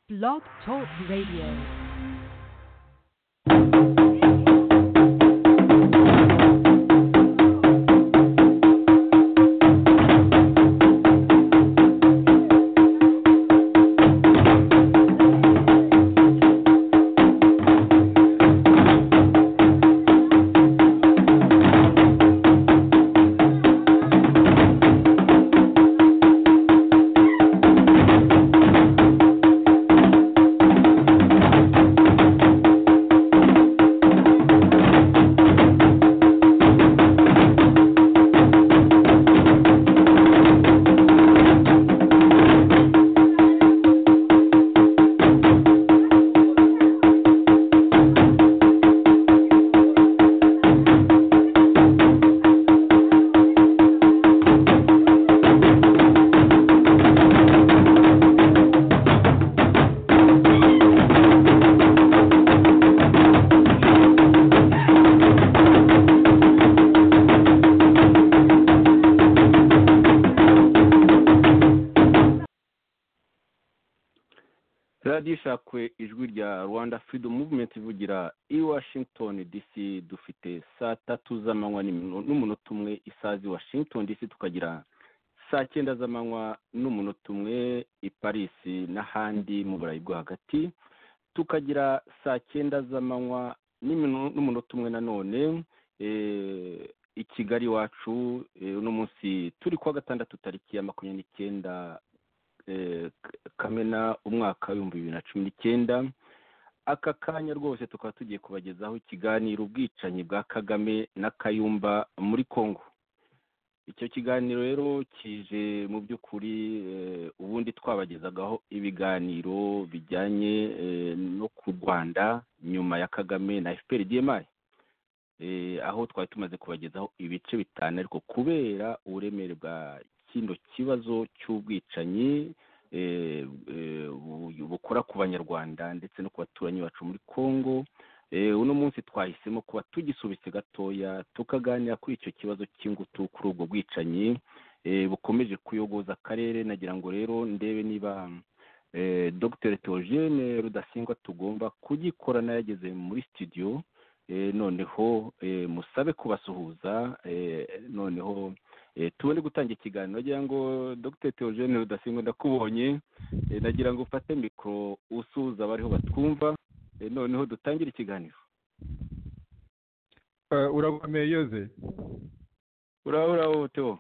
Blog Talk Radio. radiyo ishakwe ijwi rya rwanda freedom movement ivugira i washington dc dufite saa tatu z'amanywa n'imino- n'umunota umwe isazi washington dc tukagira saa cyenda z'amanywa n'umunota umwe i paris n'ahandi mu burayi bwo hagati tukagira saa cyenda z'amanywa n'imino- n'umunota umwe nanone eh, i kigali iwacu eh, uno munsi turi kuwa gatandatu tariki ya makumyabiri n'icyenda eh, kamena umwaka w'ibihumbi bibiri na cumi n'icyenda aka kanya rwose tukaba tugiye kubagezaho ikiganiro ubwicanyi bwa kagame na kayumba muri congo icyo kiganiro rero kije mu by'ukuri eh, ubundi twabagezagaho ibiganiro bijyanye eh, no ku rwanda nyuma ya kagame na fpr dmi eh, aho twari tumaze kubagezaho ibice bitanu ariko kubera uburemere bwa kino kibazo cy'ubwicanyi eh, eh, bu- bukora ku banyarwanda ndetse no ku baturanyi bacu muri congo eh, uno munsi twahisemo kuba tugisubitse gatoya tukaganira kuri icyo kibazo cy'ingutu kuri ubwo bwicanyi eh, bukomeje kuyogoza akarere nagira ngo rero ndebe niba eh, dr theogene rudasingwa tugomba kugikorana yageze muri studio eh, noneho eh, musabe kubasuhuza eh, noneho eh, tubone gutanga ikiganiro nagira ngo dr theogene rudasingwa ndakubonye eh, nagira ngo ufate mikoro usuhuza abariho batwumva eh, noneho dutangire ikiganiro Eh, urakomeye yoze uraho uraho teo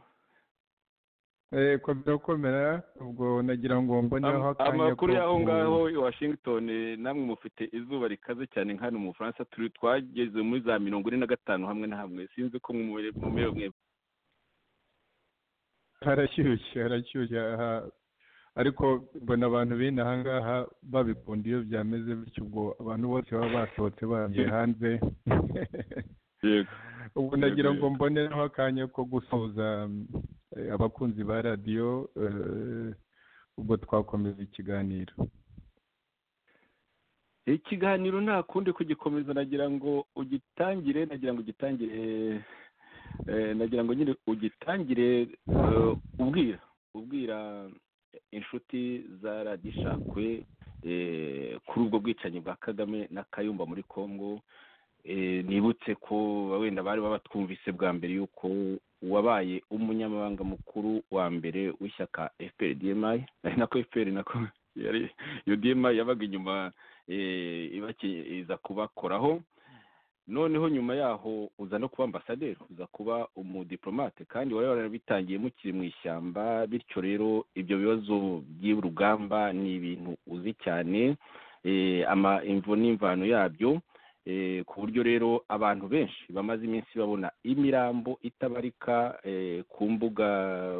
Eh, komera komera ubwo nagira ngo mboneho Am- amakuru y'aho ngaho i washington eh, namwe mufite izuba rikaze cyane nka hano mu bufaransa turi twageze muri za mirongo ine na gatanu hamwe na hamwe sinzi ko mumerewe mwe harashyushye harashyushye aha ariko mbona abantu bene aha ngaha babikunda iyo byameze bityo ubwo abantu bose baba basohotse bagiye hanze yego ubu nagira ngo mboneho akanya ko gusuhuza mm, eh, abakunzi ba radiyo eh, ubwo twakomeza ikiganiro ikiganiro nta kundi kugikomeza nagira ngo ugitangire nagira ngo ugitangire eh, nagira ngo nyine ugitangire eh, ubwira ubwira inshuti za radiyo ishakwe eh, kuri ubwo bwicanyi bwa kagame na kayumba muri congo eh, nibutse ko wenda bari babatwumvise bwa mbere yuko wabaye umunyamabanga mukuru wa mbere w'ishyaka fpr dmi ari nako fpr nako yari iyo dmi yabaga inyuma eh, ibaki- iza kubakoraho noneho nyuma yaho uza no kuba ambasaderi uza kuba umudipolomate kandi wari warabitangiye mukiri mu ishyamba bityo rero ibyo bibazo by'urugamba ni ibintu uzi cyane eh, ama imvo n'imvano yabyo eh, ku buryo rero abantu benshi bamaze iminsi babona imirambo itabarika eh, ku mbuga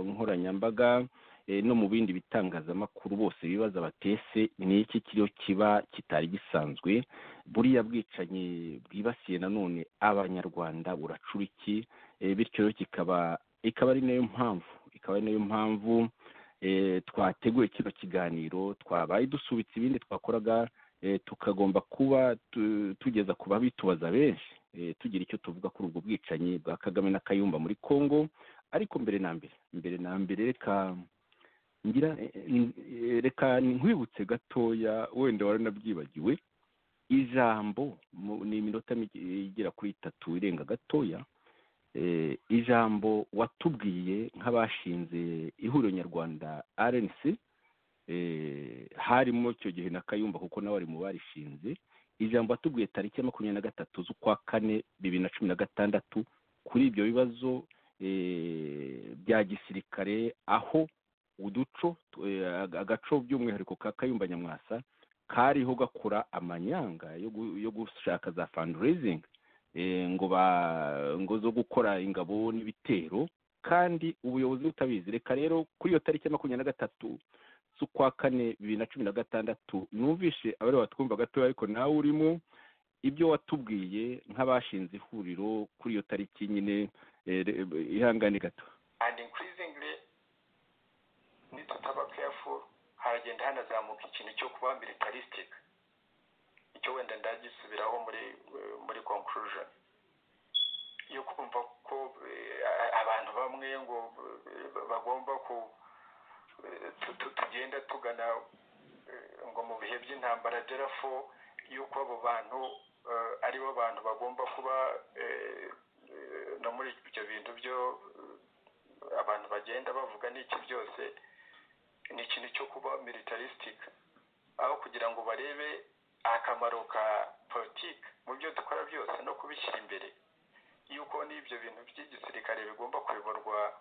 nkoranyambaga eh, no mu bindi bitangazamakuru bose bibaza batese ni iki kiriho kiba kitari gisanzwe buriya bwicanyi bwibasiye nanone abanyarwanda buracura iki Eh, bityo rero kikaba ikaba ari nayo mpamvu ikaba ari nayo mpamvu eh, twateguye kino kiganiro twabaye dusubitse ibindi twakoraga eh, tukagomba kuba tu- tugeza ku babitubaza benshi eh, tugira icyo tuvuga kuri ubwo bwicanyi bwa kagame na kayumba muri congo ariko mbere na mbere mbere na mbere reka ngira eh, eh, reka nkwibutse gatoya wenda waranabyibagiwe ijambo mu- ni iminota mike, eh, igera kuri itatu irenga gatoya eh, ijambo watubwiye nk'abashinze ihuriro nyarwanda rnc eh, harimo icyo gihe na kayumba kuko nawe ari mu barishinze ijambo watubwiye tariki ya makumyabiri na gatatu z'ukwa kane bibiri na cumi na gatandatu kuri ibyo bibazo eh, bya gisirikare aho uduco tu- eh, aga- agaco by'umwihariko ka kayumba nyamwasa kariho gakora amanyanga yo gu- yo gushaka za fundraising eh, ngo ba ngo zo gukora ingabo n'ibitero kandi ubuyobozi butabizi reka rero kuri iyo tariki ya makumyabiri na gatatu z'ukwa kane bibiri na cumi na gatandatu numvishe abari batwumva gatoya ariko nawe urimo ibyo watubwiye nk'abashinze ihuriro kuri iyo tariki nyine eh, re- ihangane gato and increasingly nitutaba careful haragenda hanazamuka ikintu cyo kuba militaristic icyo wenda ndagisubiraho muri eh, muri conclusion yo kumva ko eh, a- abantu bamwe ngo eh, bagomba ku eh, tu- tu- tugenda tugana eh, ngo mu bihe by'intambara derafo yuko abo bantu eh, aribo bantu bagomba kuba eh, eh, no muri ibyo bintu byo eh, abantu bagenda bavuga n'iki byose ni ikintu cyo kuba militaristic aho kugira ngo barebe akamaro ka politiki mu byo dukora byose no kubishyira imbere yuko n'ibyo bintu by'igisirikare bigomba kuyoborwa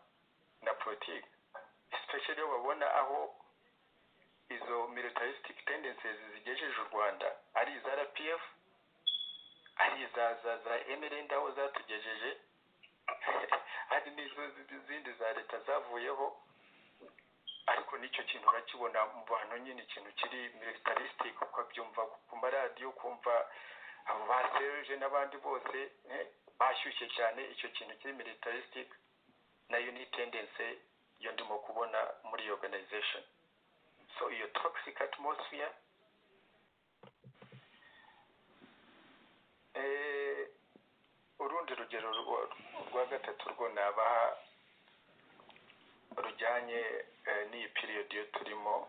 na politiki especially iyo babona aho izo militaristic tendencies zigejeje u rwanda ari iza rpf ari iza za za mrnd aho zatugejeje hari n'izo zi- zindi za leta zavuyeho ariko n'icyo kintu urakibona mu bantu nyine ikintu kiri militaristic ukabyumva ku maradiyo kumva abo ba seruje n'abandi bose eh, bashyushye cyane icyo kintu kiri militaristic nayo ni tendency yo ndimo kubona muri iyo organization so iyo toxic atmosphere eh, urundi rugero rwa- rwa gatatu rwo nabaha rujyanye eh, n'iyi period yo turimo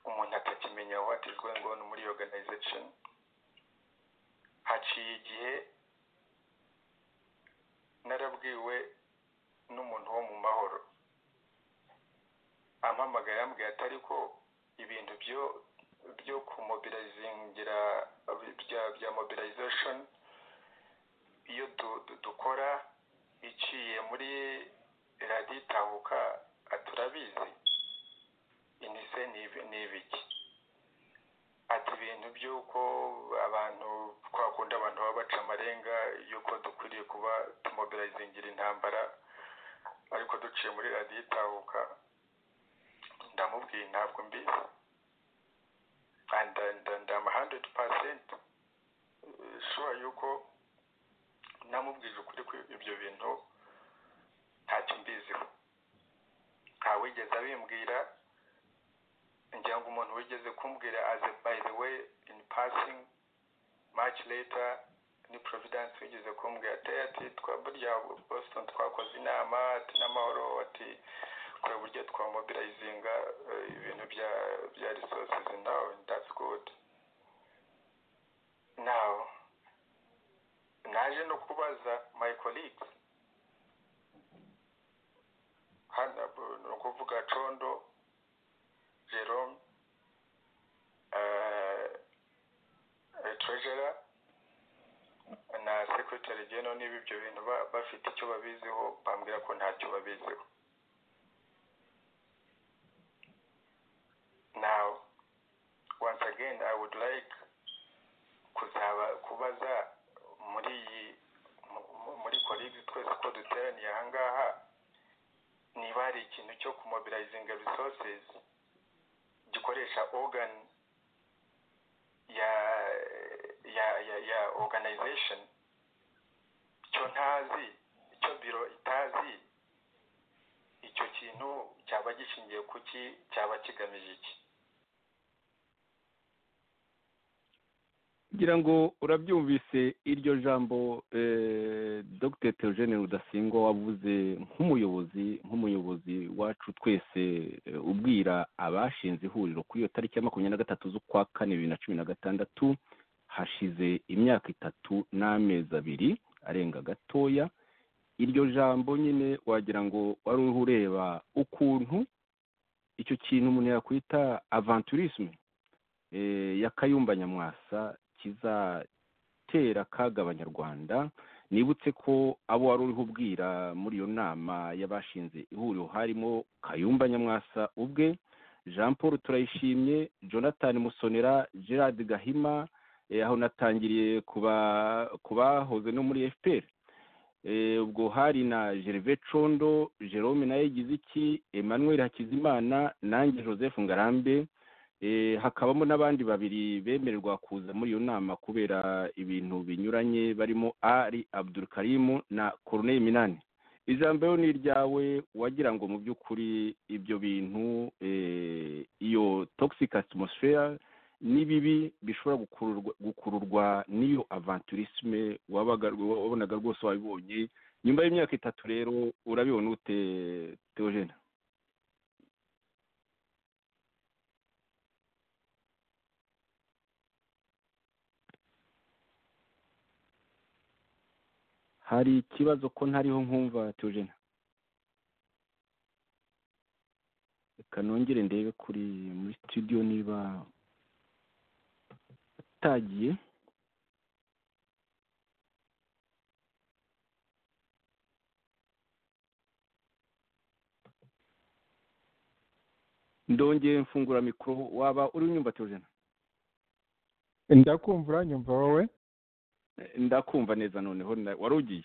umuntu atakimenya what is going on muri iyo organization haciye igihe narabwiwe n'umuntu wo mu mahoro ampamagaye yambwiye ati ariko ibintu byo byo kumobilizingira bya bya mobilization iyo du- du- dukora iciye muri radiyo itahuka aturabizi inise ni ibi- ni ibiki ati ibintu by'uko abantu twakunda abantu baba baca amarenga y'uko dukwiriye kuba tumobilizingira intambara ariko duciye muri radiyo itahuka ndamubwiye ntabwo mbizi and ndama hundred percent sure yuko namubwije ukuri ko ibyo bintu ntacyo mbiziho ntawigeze abimbwira ngira ngo umuntu wigeze kumbwira as a by the way in passing much later ni providence wigeze kumbwira ati ati twa burya boston twakoze inama ati n'amahoro ati kureba uburyo twamobilizinga eh, ibintu bya bya resources now that's good now naje no kubaza my colleagues hano bu- ni ukuvuga condo jerome eh, eh, treasurer na secretary general niba ibyo bintu ba- bafite icyo babiziho bambwira ko ntacyo babiziho Now, once again, I would like kuzaba kubaza muri iyi mu- mu- muri colleagues twese ko duteraniye aha ngaha niba hari ikintu cyo kumobilizinga resources gikoresha organ ya ya ya, ya organization cyo ntazi icyo biro itazi icyo kintu cyaba gishingiye kuki cyaba kigamije iki ngira ngo urabyumvise iryo jambo dr theogene rudasingwa wavuze nk'umuyobozi nk'umuyobozi wacu twese ubwira abashinze ihuriro kuri iyo tariki ya makumyabiri na gatatu z'ukwa kane bibiri na cumi na gatandatu hashize imyaka itatu n'amezi abiri arenga gatoya iryo jambo nyine wagira ngo wari uriho ureba ukuntu icyo kintu umuntu yakwita avanturisme ya kayumba nyamwasa kizatera akaga abanyarwanda nibutse ko abo wari uriho ubwira muri iyo nama y'abashinze ihuriro harimo kayumba nyamwasa ubwe jean paul turayishimye jonathan musonera gerard gahima aho natangiriye ku bahoze no muri fpr ubwo hari na gervais condo jerome nawe yagize iki emmanuel hakizimana nanjye joseph ngarambe hakabamo n'abandi babiri bemererwa kuza muri iyo nama kubera ibintu binyuranye barimo ari abdurukarimu na koroneri minani ijambo rero ni iryawe wagira ngo mu by'ukuri ibyo bintu iyo toxic atmosphere ni bibi bishobora gukururwa n'iyo avanturisme wabonaga rwose wabibonye nyuma y'imyaka itatu rero urabibona ute teogene hari ikibazo ko ntariho nkumva tujena reka nongere ndebe kuri muri studio niba atagiye ndongeye mfungura mikoro waba uri unyumva tujena ndakumva uranyumva wowe ndakumva neza noneho wari ugiye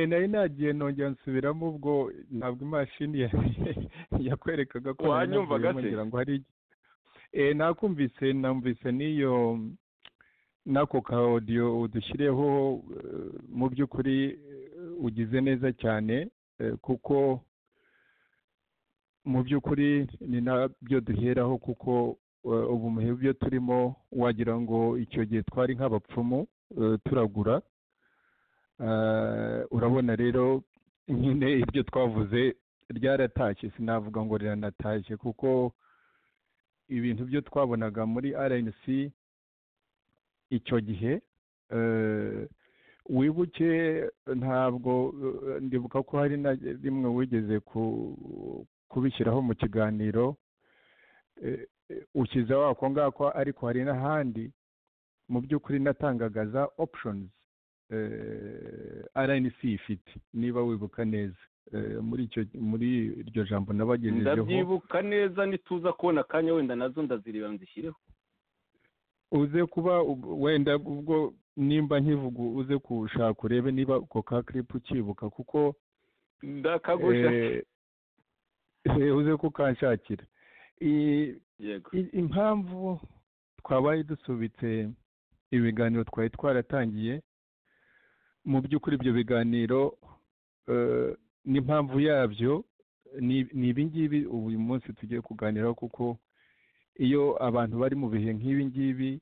nari nagiye nongera nsubiramo ubwo ntabwo imashini yakwerekaga ko ngira ngo hari nakumvise namvise n'iyo n'ako ka odiyo udushyiriyeho mu by'ukuri ugize neza cyane kuko mu by'ukuri ni nabyo duheraho kuko ubu muhe byo turimo wagira ngo icyo gihe twari nk'abapfumu turagura urabona rero nyine ibyo twavuze ryaratashye sinavuga ngo riranatashye kuko ibintu byo twabonaga muri rnc icyo gihe wibuke ntabwo ndibuka ko hari na rimwe wigeze kubishyiraho mu kiganiro ushyize wako ngako ariko hari n'ahandi mu by'ukuri natangaga za options rnc ifite niba wibuka neza muri iryo jambo nabagejejeho ndabyibuka neza nituza kubona akanya wenda nazo ndazireba nzishyireho uze kuba wenda ubwo nimba nkivuga uze kushaka urebe niba ako ka kiripu ukibuka kuko ndakagusha uze kukanshakira impamvu twabaye dusubitse ibiganiro twari twaratangiye mu by'ukuri ibyo biganiro n'impamvu yabyo ni ibingibi uyu munsi tugiye kuganiraho kuko iyo abantu bari mu bihe nk'ibingibi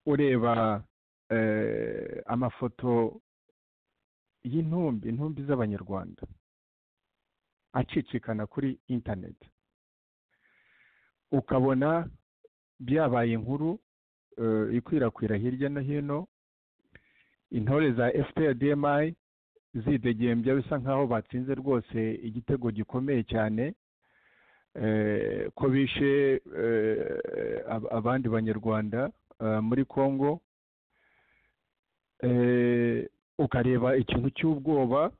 ureba amafoto y'intumbi intumbi z'abanyarwanda acicikana kuri interineti ukabona byabaye inkuru ikwirakwira hirya no hino intore za fprdmi zidegembya bisa nkaho batsinze rwose igitego gikomeye cyane ko bishe abandi banyarwanda muri congo ukareba ikintu cy'ubwoba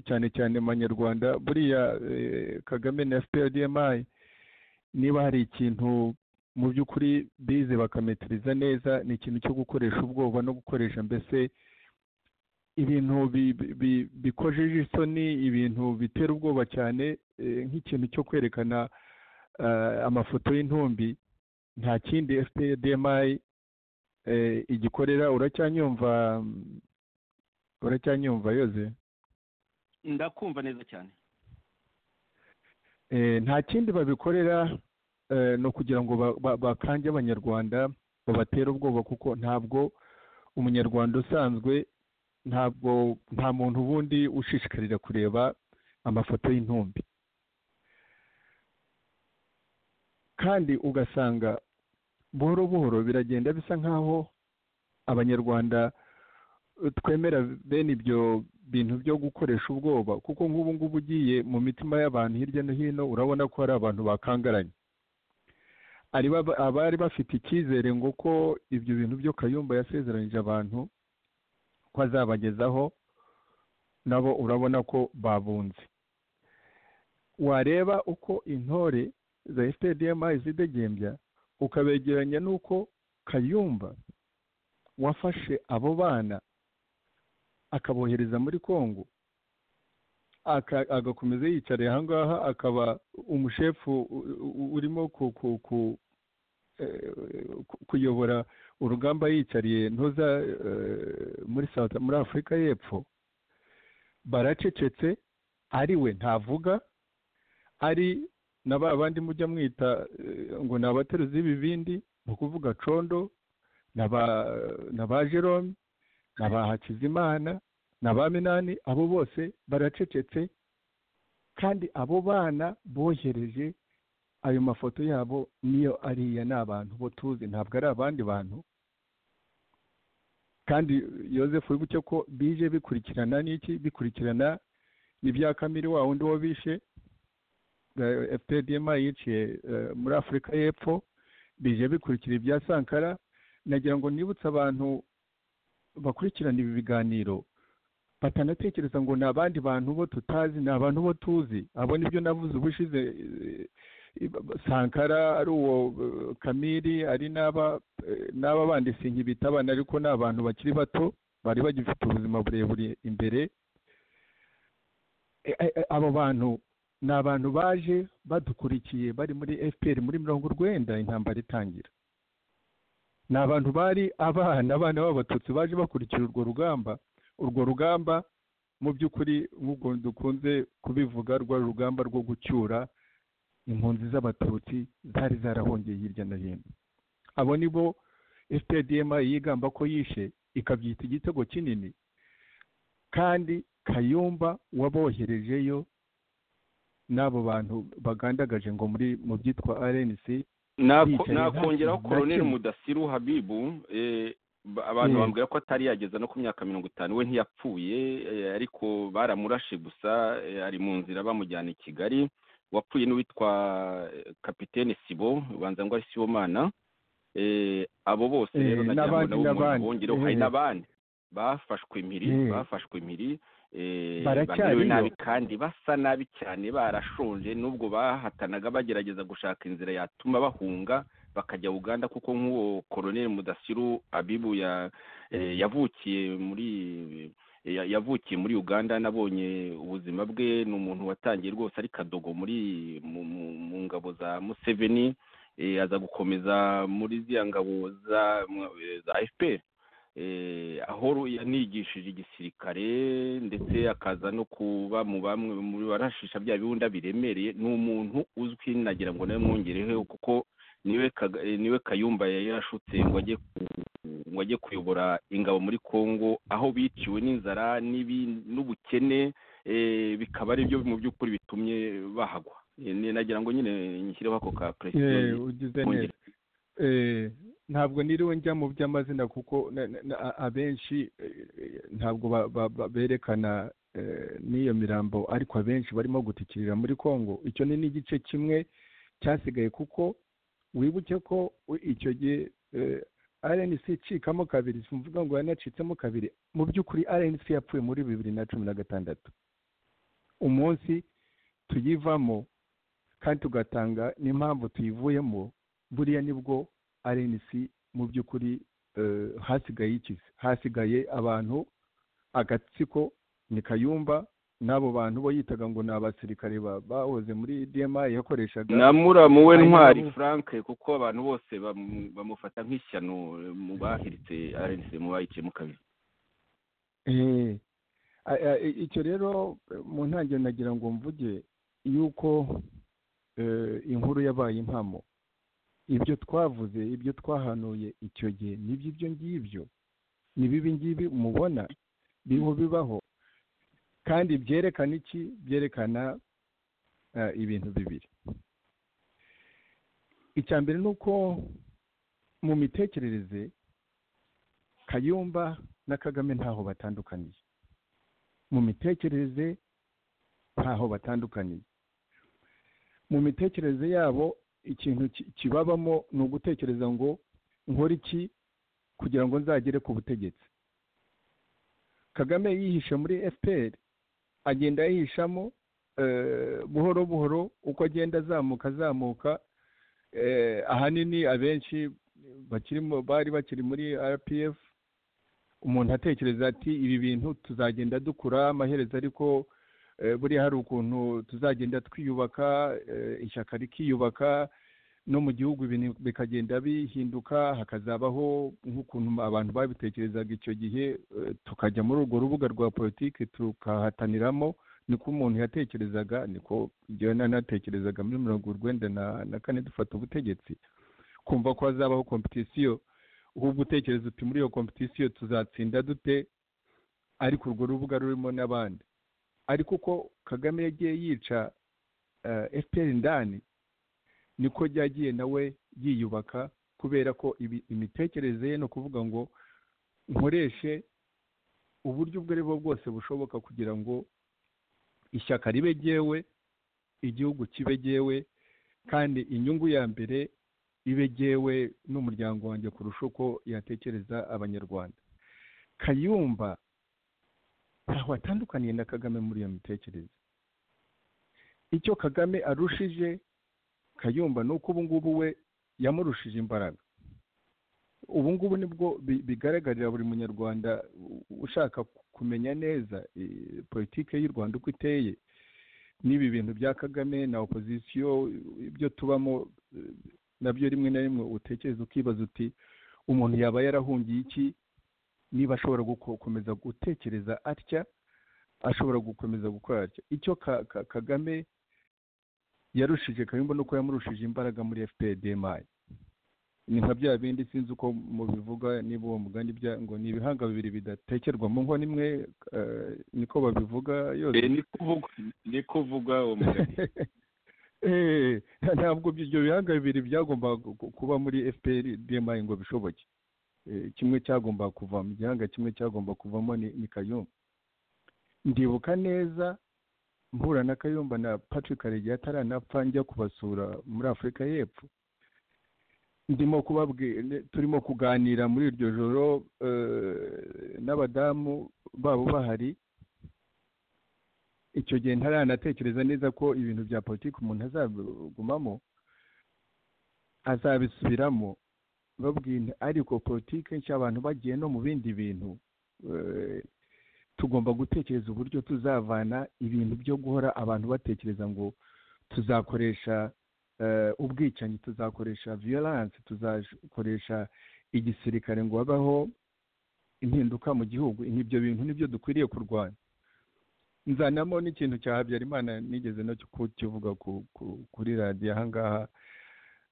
cyane cyane manyarwanda buriya kagame na fprdmi niba hari ikintu mu by'ukuri bize bakametiriza neza ni ikintu cyo gukoresha ubwoba no gukoresha mbese ibintu bikojeje isoni ibintu bitera ubwoba cyane nk'ikintu cyo kwerekana amafoto y'intumbi nta kindi fpdmi igikorera uracyanyumva uracyanyumva yoze ndakumva neza cyane nta kindi babikorera ni ukugira ngo bakange abanyarwanda babatera ubwoba kuko ntabwo umunyarwanda usanzwe ntabwo nta muntu ubundi ushishikarira kureba amafoto y'intumbi kandi ugasanga buhoro buhoro biragenda bisa nk'aho abanyarwanda twemera bene ibyo bintu byo gukoresha ubwoba kuko nk'ubu ngubu ugiye mu mitima y'abantu hirya no hino urabona ko hari abantu bakangaranye abari bafite icyizere ngo ko ibyo bintu byo kayumba yasezeranyije abantu ko azabagezaho nabo urabona ko babunze wareba uko intore za esitediyamu zidegembya ukabegeranya n'uko kayumba wafashe abo bana akabohereza muri congo agakomeza yicariye aha ngaha akaba umushefu urimo kuyobora urugamba yicariye ntuza muri muri afurika y'epfo baracecetse ari we ntavuga ari na ba bandi mujya mwita ngo ni abateruzi b'ibibindi ni ukuvuga condo na ba jerome na ba hakizimana na ba minani abo bose baracecetse kandi abo bana bohereje ayo mafoto yabo niyo ariya ni abantu bo tuzi ntabwo ari abandi bantu kandi yosefu wibuke ko bije bikurikirana n'iki bikurikirana n'ibya kamiri wa wundi wo bishe fpdma yiciye muri afurika y'epfo bije bikurikira ibya sankara nagira ngo nibutse abantu bakurikirana ibi biganiro batanatekereza ngo ni abandi bantu bo tutazi ni abantu bo tuzi abo nibyo navuze ubushize sankara ari uwo kamiri ari n'aba bandi sinkibita abana ariko ni abantu bakiri bato bari bagifite ubuzima burebure imbere abo bantu ni abantu baje badukurikiye bari muri fpr muri mirongo urwenda intambara itangira ni abantu bari abana abana b'abatutsi baje bakurikira urwo rugamba urwo rugamba mu by'ukuri nk'ubwo dukunze kubivuga rwa rugamba rwo gucyura impunzi z'abatutsi zari zarahongeye hirya no hino abo ni bo fpdm yigamba ko yishe ikabyita igitego kinini kandi kayumba waboherejeyo n'abo bantu bagandagaje ngo muri mu byitwa rnc nakongeraho koroneri mudasiru habibu abantu bambwira ko atari yageza no ku myaka mirongo itanu we ntiyapfuye ariko baramurashe gusa ari mu nzira bamujyana i kigali wapfuye n'uwitwa kapitene sibo ubanza ngo ari sibomana abo bose rero nagira ngo nabo bongereho hari n'abandi bafashwe impiri bafashwe impiri bamerewe nabi kandi basa nabi cyane barashonje n'ubwo bahatanaga bagerageza gushaka inzira yatuma bahunga bakajya uganda kuko nk'uwo koroneri mudasiru abibu yavukiye muri yavukiye muri uganda nabonye ubuzima bwe ni umuntu watangiye rwose ari kadogo muri mu ngabo za museveni aza gukomeza muri ziriya ngabo za fpr aho yanigishije igisirikare ndetse akaza no kuba mu bamwe mu barashisha bya biwunda biremereye ni umuntu uzwi nagira ngo nawe mwongereho kuko niwe kayumba yarashutse ngo ajye kuyobora ingabo muri congo aho biciwe n'inzara n'ubukene bikaba ari byo mu by'ukuri bitumye bahagwa nagira ngo nyine nshyireho ako ka perezida ntabwo niriwe njya mu by'amazina kuko abenshi ntabwo berekana n'iyo mirambo ariko abenshi barimo gutikirira muri congo icyo ni n'igice kimwe cyasigaye kuko wibuke ko icyo gihe rnc icikamo kabiri si mvuga ngo yanacitsemo kabiri mu by'ukuri rnc yapfuye muri bibiri na cumi na gatandatu umunsi tuyivamo kandi tugatanga n'impamvu tuyivuyemo buriya nibwo rnc mu by'ukuri hasigaye ikizi hasigaye abantu agatsiko ni kayumba n'abo bantu bo yitaga ngo ni abasirikare bahoze muri dma yakoreshaga na muramu we ntwari frank kuko abantu bose bamufata nk'ishyano mu bahiritse rnc mu bayiciyemo kabiri icyo rero mu ntangiriro nagira ngo mvuge yuko inkuru yabaye impamo ibyo twavuze ibyo twahanuye icyo gihe n'iby'ibyo ngibyo ni bibi ngibi mubona biriho bibaho kandi byerekana iki byerekana ibintu bibiri icya mbere ni uko mu mitekerereze kayumba na kagame ntaho batandukaniye mu mitekerereze ntaho batandukaniye mu mitekerereze yabo ikintu kibabamo ni ugutekereza ngo nkore iki kugira ngo nzagere ku butegetsi kagame yihishe muri fpr agenda yihishamo buhoro buhoro uko agenda azamuka azamuka ahanini abenshi bakirimo bari bakiri muri rpf umuntu atekereza ati ibi bintu tuzagenda dukura amaherezo ariko buriya hari ukuntu tuzagenda twiyubaka ishyaka rikiyubaka no mu gihugu ibintu bikagenda bihinduka hakazabaho nk'ukuntu abantu babitekerezaga icyo gihe tukajya muri urwo rubuga rwa politiki tukahataniramo niko umuntu yatekerezaga niko njyewe nanatekerezaga muri mirongo urwenda na kane dufata ubutegetsi kumva ko hazabaho kompetisiyo ahubwo utekereza uti muri iyo kompetisiyo tuzatsinda dute ariko urwo rubuga rurimo n'abandi ariko uko kagame yagiye yica efuperi ndani niko ryagiye nawe yiyubaka kubera ko imitekerereze ye ni ukuvuga ngo nkoreshe uburyo ubwo ari bwo bwose bushoboka kugira ngo ishyaka ribe ryewe igihugu kibe ryewe kandi inyungu ya mbere ibe ryewe n'umuryango wanjye kurusha uko yatekereza abanyarwanda kayumba ntaho atandukaniye na kagame muri iyo mitekerereze icyo kagame arushije kayumba ni uko ubungubu we yamurushije imbaraga ubungubu nibwo bigaragarira buri munyarwanda ushaka kumenya neza politiki y'u rwanda uko iteye n'ibi bintu bya kagame na opozisiyo ibyo tubamo nabyo rimwe na rimwe utekereza ukibaza uti umuntu yaba yarahungiye iki niba ashobora gukomeza gutekereza atya ashobora gukomeza gukora atya icyo kagame yarushije kayumba nuko yamurushije imbaraga muri fpdmi ni nka bya bindi sinzi uko mubivuga niba uwo mugani ngo ni ibihanga bibiri bidatekerwa mu ngo nimwe niko babivuga yose ni kuvuga uwo mugani ntabwo ibyo bihanga bibiri byagomba kuba muri fpdmi ngo bishoboke kimwe cyagomba kuva mu gihanga kimwe cyagomba kuvamo ni kayumba ndibuka neza mpura na kayumba na patrick karegeya ataranapfa njya kubasura muri afurika y'epfo ndimo kubabwira turimo kuganira muri iryo joro n'abadamu babo bahari icyo gihe ntaranatekereza neza ko ibintu bya politiki umuntu azagumamo azabisubiramo babwira ariko politiki nshya abantu bagiye no mu bindi bintu tugomba gutekereza uburyo tuzavana ibintu byo guhora abantu batekereza ngo tuzakoresha ubwicanyi tuzakoresha violence tuzakoresha igisirikare ngo habaho impinduka mu gihugu ibyo bintu nibyo dukwiriye kurwanya nzanamo n'ikintu cya habyarimana nigeze no kukivuga kuri radiyo ahangaha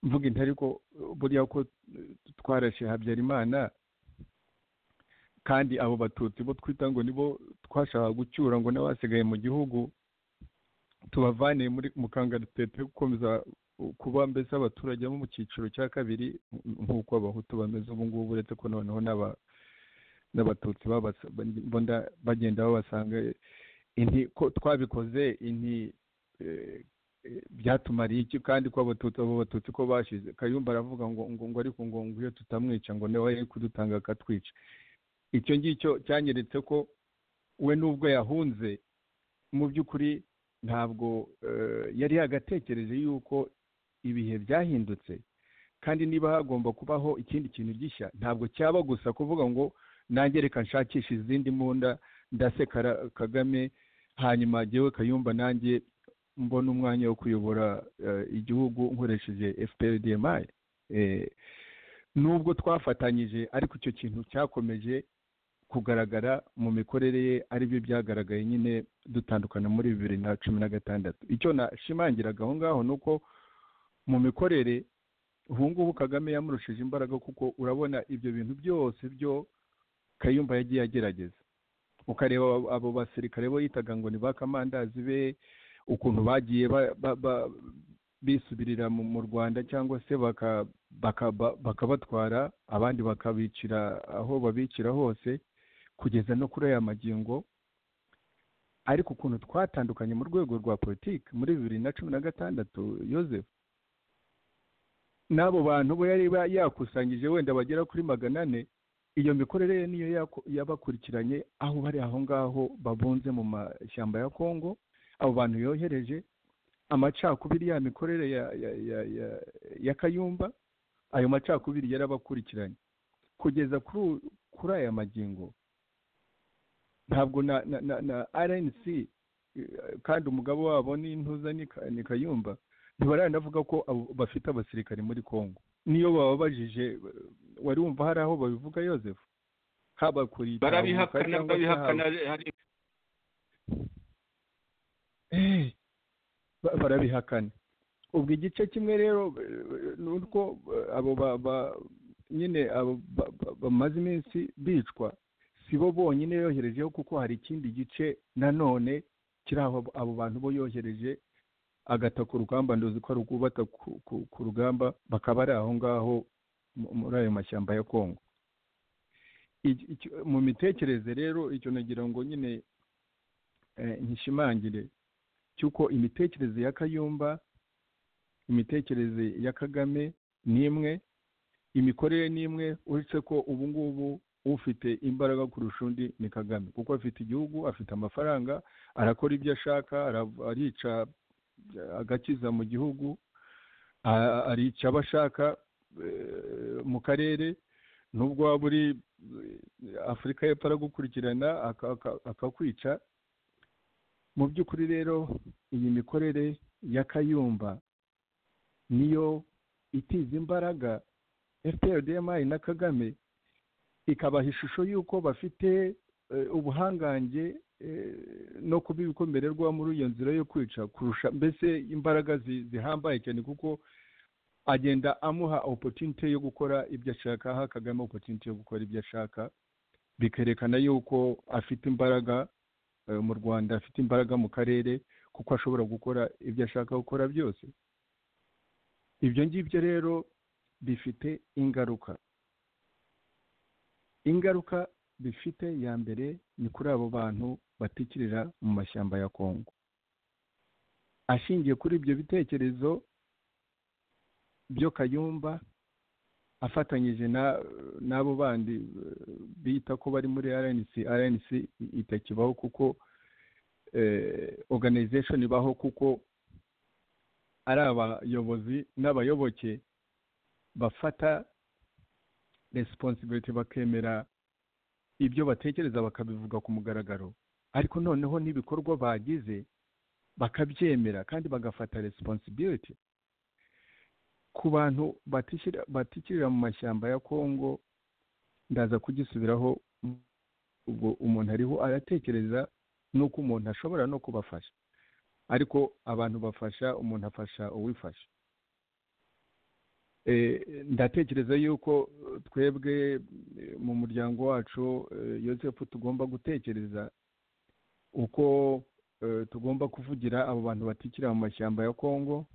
mvuga intari ko buriya ko twarashe habyarimana kandi abo batutsi bo twita ngo nibo twashaka gucyura ngo n'abasigaye mu gihugu tubavane mu kangaratete gukomeza kuba mbese abaturage bo mu cyiciro cya kabiri nk'uko abahutu bameze ubu ngubu uretse ko noneho n'abatutsi bagenda babasanga ko twabikoze inti byatumariye iki kandi ko abatutsi abo batutsi ko bashize kayumba aravuga ngo ngo ariko ngo iyo tutamwica ngo nawe yari kudutanga akatwica icyo ngicyo cyanyeretse ko we nubwo yahunze mu by'ukuri ntabwo yari yagatekereje yuko ibihe byahindutse kandi niba hagomba kubaho ikindi kintu gishya ntabwo cyaba gusa kuvuga ngo nange reka nshakisha izindi mbunda ndaseka kagame hanyuma njyewe kayumba nanjye mbona umwanya wo kuyobora igihugu nkoresheje fprdmi nubwo twafatanyije ariko icyo kintu cyakomeje kugaragara mu mikorere ye aribyo byagaragaye nyine dutandukana muri bibiri na cumi na gatandatu icyo nashimangiraga aho ngaho ni uko mu mikorere ubu ngubu kagame yamurushije imbaraga kuko urabona ibyo bintu byose byo kayumba yagiye agerageza ukareba abo basirikare bo yitaga ngo ni ba kamandazi be ukuntu bagiye bisubirira mu rwanda cyangwa se bakabatwara abandi bakabicira aho babicira hose kugeza no kuri aya magingo ariko ukuntu twatandukanye mu rwego rwa politiki muri bibiri na cumi na gatandatu yosefu n'abo bantu bo yari yakusanyije wenda bagera kuri magana ane iyo mikorere ye niyo yabakurikiranye aho bari aho ngaho babunze mu mashyamba ya kongo abo bantu yohereje amacakubiri ya mikorere ya kayumba ayo macakubiri yarabakurikiranye kugeza kuri aya magingo ntabwo na na rnc kandi umugabo wabo n'intuza ni kayumba ntibaranavuga ko bafite abasirikare muri congo niyo bababajije wari wumva hari aho babivuga yosefu haba kuri barabihakana barabihakana barabihakana ubwo igice kimwe rero ni uko abo nyine bamaze iminsi bicwa si bo bonyine yoherejeho kuko hari ikindi gice nanone kiri aho abo bantu bo yohereje agata ku rugamba nduzi ko rwubata ku rugamba bakaba ari aho ngaho muri ayo mashyamba ya kongo mu mitekerereze rero icyo nagira ngo nyine nkishimangire cy'uko imitekerereze ya kayumba imitekerereze ya kagame ni imwe imikorere ni imwe uretse ko ubu ngubu ufite imbaraga kurusha undi ni kagame kuko afite igihugu afite amafaranga arakora ibyo ashaka arica agakiza mu gihugu arica abo ashaka mu karere nubwo waba uri afurika y'epfo aragukurikirana akakwica mu by'ukuri rero iyi mikorere ya kayumba niyo itiza imbaraga fprdmi na kagame ikabaha ishusho y'uko bafite ubuhangange no kuba ibikomererwa muri iyo nzira yo kwica kurusha mbese imbaraga zihambaye cyane kuko agenda amuha opotinite yo gukora ibyo ashaka aha kagame opotinite yo gukora ibyo ashaka bikerekana yuko afite imbaraga mu rwanda afite imbaraga mu karere kuko ashobora gukora ibyo ashaka gukora byose ibyo ngibyo rero bifite ingaruka ingaruka bifite ya mbere ni kuri abo bantu batikirira mu mashyamba ya kongo ashingiye kuri ibyo bitekerezo byo kayumba afatanyije n'abo bandi bita ko bari muri rnc rnc itakibaho kuko organization ibaho kuko ari abayobozi n'abayoboke bafata responsibility bakemera ibyo batekereza bakabivuga ku mugaragaro ariko noneho n'ibikorwa bagize bakabyemera kandi bagafata responsibility ku bantu batikirira mu mashyamba ya kongo ndaza kugisubiraho ubwo umuntu ariho aratekereza n'uko umuntu ashobora no kubafasha ariko abantu bafasha umuntu afasha uwifasha ndatekereza yuko twebwe mu muryango wacu yosefu tugomba gutekereza uko tugomba kuvugira abo bantu batikira mu mashyamba ya kongo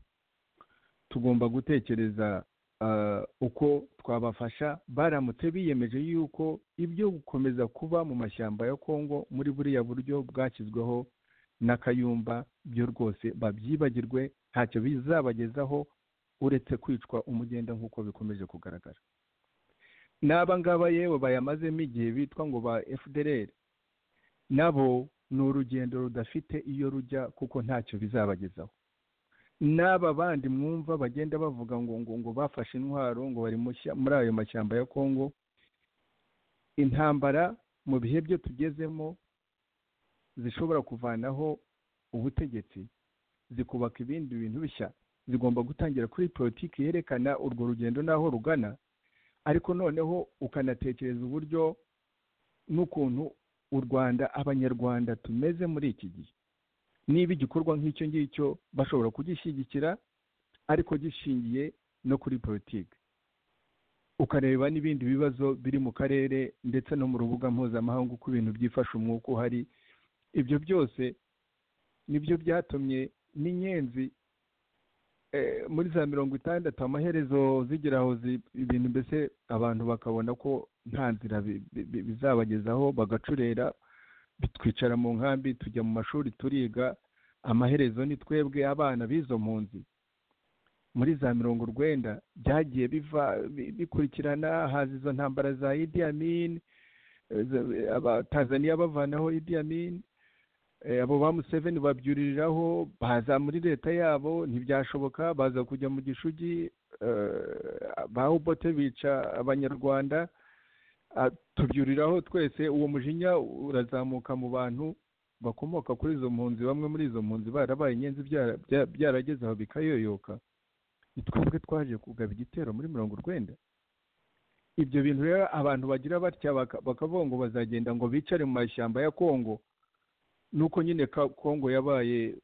tugomba gutekereza uko twabafasha baramutse biyemeje yuko ibyo gukomeza kuba mu mashyamba ya kongo muri buriya buryo bwashyizweho n'akayumba byo rwose babyibagirwe ntacyo bizabagezaho uretse kwicwa umugenda nk'uko bikomeje kugaragara n'aba ngaba yewe bayamazemo igihe bitwa ngo ba fdr nabo ni urugendo rudafite iyo rujya kuko ntacyo bizabagezaho n'aba bandi mwumva bagenda bavuga ngo ngo ngo bafashe intwaro ngo bari muri ayo mashyamba ya kongo intambara mu bihe byo tugezemo zishobora kuvanaho ubutegetsi zikubaka ibindi bintu bishya zigomba gutangira kuri politiki yerekana urwo rugendo n'aho rugana ariko noneho ukanatekereza uburyo n'ukuntu u rwanda abanyarwanda tumeze muri iki gihe niba igikorwa nk'icyo ngicyo bashobora kugishyigikira ariko gishingiye no kuri politiki ukareba n'ibindi bibazo biri mu karere ndetse no mu rubuga mpuzamahanga uko ibintu byifashe umwuka uhari ibyo byose nibyo byatumye n'inyenzi muri za mirongo itandatu amaherezo zigira aho ibintu mbese abantu bakabona ko nta nzira bizabagezaho bagacurera twicara mu nkambi tujya mu mashuri turiga amaherezo ni twebwe abana b'izo mpunzi muri za mirongo urwenda byagiye biva bikurikirana haza izo ntambara za idi amin tanzania bavanaho idi amin abo ba museveni babyuririraho baza muri leta yabo ntibyashoboka baza kujya mu gishugi ba ubote bica abanyarwanda tubyuriraho twese uwo mujinya urazamuka mu bantu bakomoka kuri izo mpunzi bamwe muri izo mpunzi barabaye inyenzi byarageze aho bikayoyoka ni twebwe twaje kugaba igitero muri mirongo urwenda ibyo bintu rero abantu bagira batya bakavuga ngo bazagenda ngo bicare mu mashyamba ya kongo nuko nyine kongo yabaye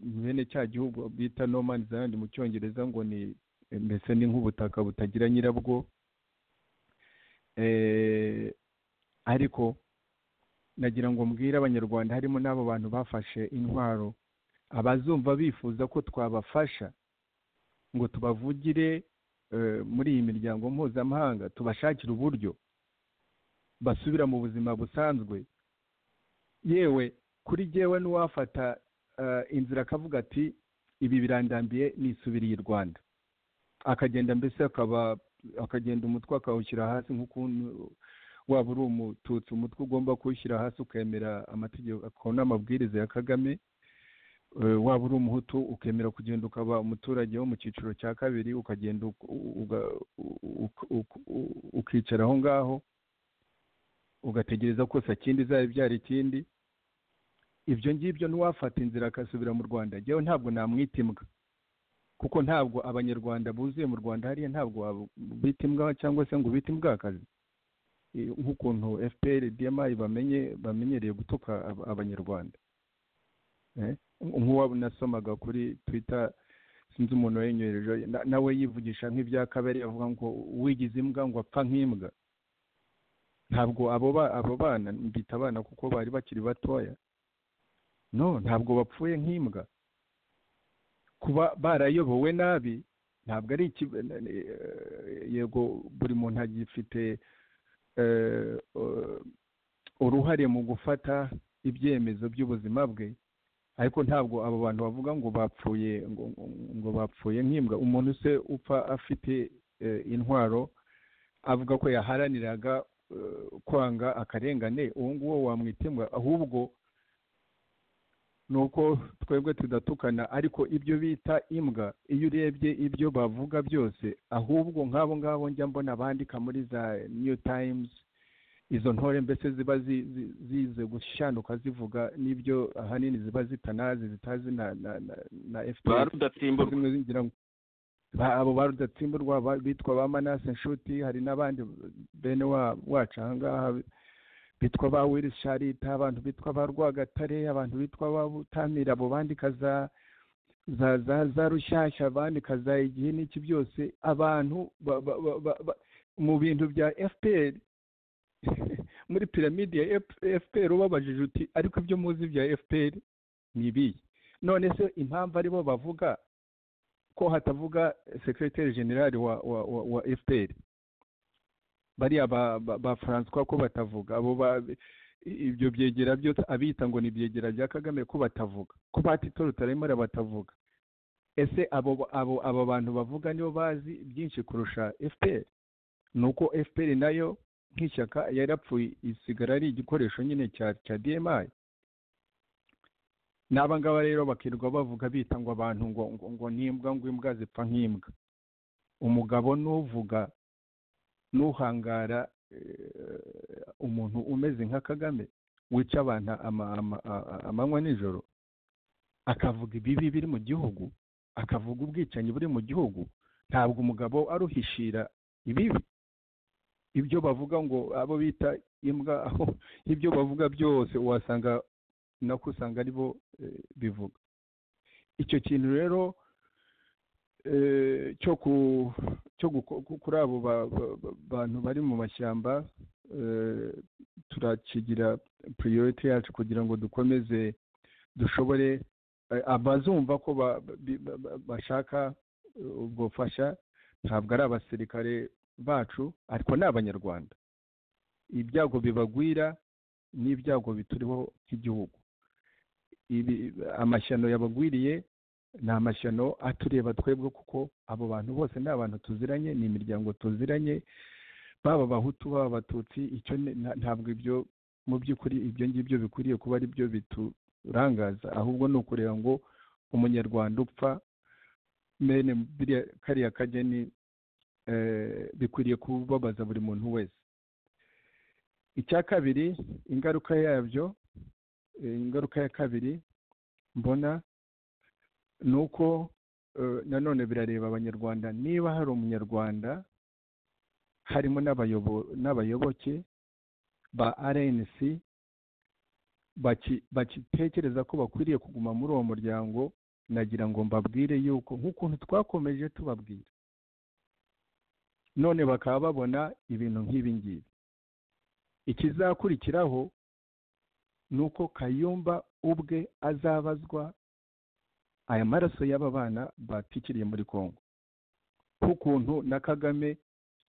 mwene cya gihugu bita nomani zayandi mu cyongereza ngo ni mbese ni nk'ubutaka butagira nyirabwo ariko nagira ngo mbwire abanyarwanda harimo n'abo bantu bafashe intwaro abazumva bifuza ko twabafasha ngo tubavugire muri iyi miryango mpuzamahanga tubashakire uburyo basubira mu buzima busanzwe yewe kuri gewe n'uwafata inzira akavuga ati ibi birandambiye nisubiriye i rwanda akagenda mbese akaba akagenda umutwe akawushyira hasi nk'ukuntu waba uri umututsi umutwe ugomba kuwushyira hasi ukemera amategeko n'amabwiriza ya kagame waba uri umuhutu ukemera kugenda ukaba umuturage wo mu cyiciro cya kabiri ukagenda ukicara aho ngaho ugategereza kose ikindi izaba ibyara ikindi ibyo ngibyo n'uwafata inzira akasubira mu rwanda njyewe ntabwo namwita imbwa kuko ntabwo abanyarwanda buzuye mu rwanda hariya ntabwo bita imbwa cyangwa se ngo ubite imbwakazi nk'ukuntu fpr dma bamenye bamenyereye gutuka abanyarwanda nk'uwo nasomaga kuri twita sinzi umuntu wayenyereje nawe yivugisha nk'ibya kabere avuga ngo wigize imbwa ngo apfa nk'imbwa ntabwo abo bana mbita abana kuko bari bakiri batoya no ntabwo bapfuye nk'imbwa kuba barayobowe nabi ntabwo ari yego buri muntu agifite uruhare mu gufata ibyemezo by'ubuzima bwe ariko ntabwo abo bantu bavuga ngo bapfuye ngo bapfuye nk'imbwa umuntu se upfa afite intwaro avuga ko yaharaniraga kwanga akarengane uwo nguwo wamwita imbwa ahubwo ni uko twebwe tudatukana ariko ibyo bita imbwa iyo urebye ibyo bavuga byose ahubwo nk'abo ngabo njya mbona bandika muri za new times izo ntore mbese ziba zize gushyanuka zivuga n'ibyo ahanini ziba zitanazi zitazi na na fpr abo ba rudatsimburwa bitwa ba manase nshuti hari n'abandi bene wacu ahangaha bitwa ba willis sharita abantu bitwa ba rwagatare abantu bitwa ba butamira abo bandika za za za za rushyashya bandika za igihe n'iki byose abantu mu bintu bya fpr muri piramide ya fpr ubabajije uti ariko ibyo muzi bya fpr ni ibihe none se impamvu aribo bavuga ko hatavuga sekiriteri generali wa wa wa fpr bariya ba francois ko batavuga abo ibyo byegera byose abita ngo ni ibyegera bya kagame ko batavuga ko batito rutaremera batavuga ese abo bantu bavuga nibo bazi byinshi kurusha fpr ni uko fpr nayo nk'ishyaka yarapfuye isigara ari igikoresho nyine cya dmi n'aba ngaba rero bakirirwa bavuga bita ngo abantu ngo ngo n'imbwa ngo imbwa zipfa nk'imbwa umugabo n'uvuga n'uhangara umuntu umeze nka kagame wica abantu amanywa nijoro akavuga ibibi biri mu gihugu akavuga ubwicanyi buri mu gihugu ntabwo umugabo aruhishira ibibi ibyo bavuga ngo abo bita imbwa aho ibyo bavuga byose wasanga nako usanga aribo bivuga icyo kintu rero cyo kuri abo bantu bari mu mashyamba turakigira puriyoriti yacu kugira ngo dukomeze dushobore abazumva ko bashaka ubwofasha ntabwo ari abasirikare bacu ariko ni abanyarwanda ibyago bibagwira n'ibyago bituriho nk'igihugu amashyano yabagwiriye ni amashyano atureba twebwe kuko abo bantu bose ni abantu tuziranye ni imiryango tuziranye baba abahutu baba abatutsi icyo ntabwo ibyo mu by'ukuri ibyo ngibyo bikwiriye kuba ari byo biturangaza ahubwo ni ukureba ngo umunyarwanda upfa mene kariya kageni bikwiriye kubabaza buri muntu wese icya kabiri ingaruka yabyo ingaruka ya kabiri mbona ni uko nanone birareba abanyarwanda niba hari umunyarwanda harimo n'abayoboke ba rnc bakitekereza ko bakwiriye kuguma muri uwo muryango nagira ngo mbabwire yuko nk'ukuntu twakomeje tubabwira none bakaba babona ibintu nk'ibi ngibi ikizakurikiraho ni uko kayumba ubwe azabazwa aya maraso y'aba bana batikiriye muri congo nk'ukuntu na kagame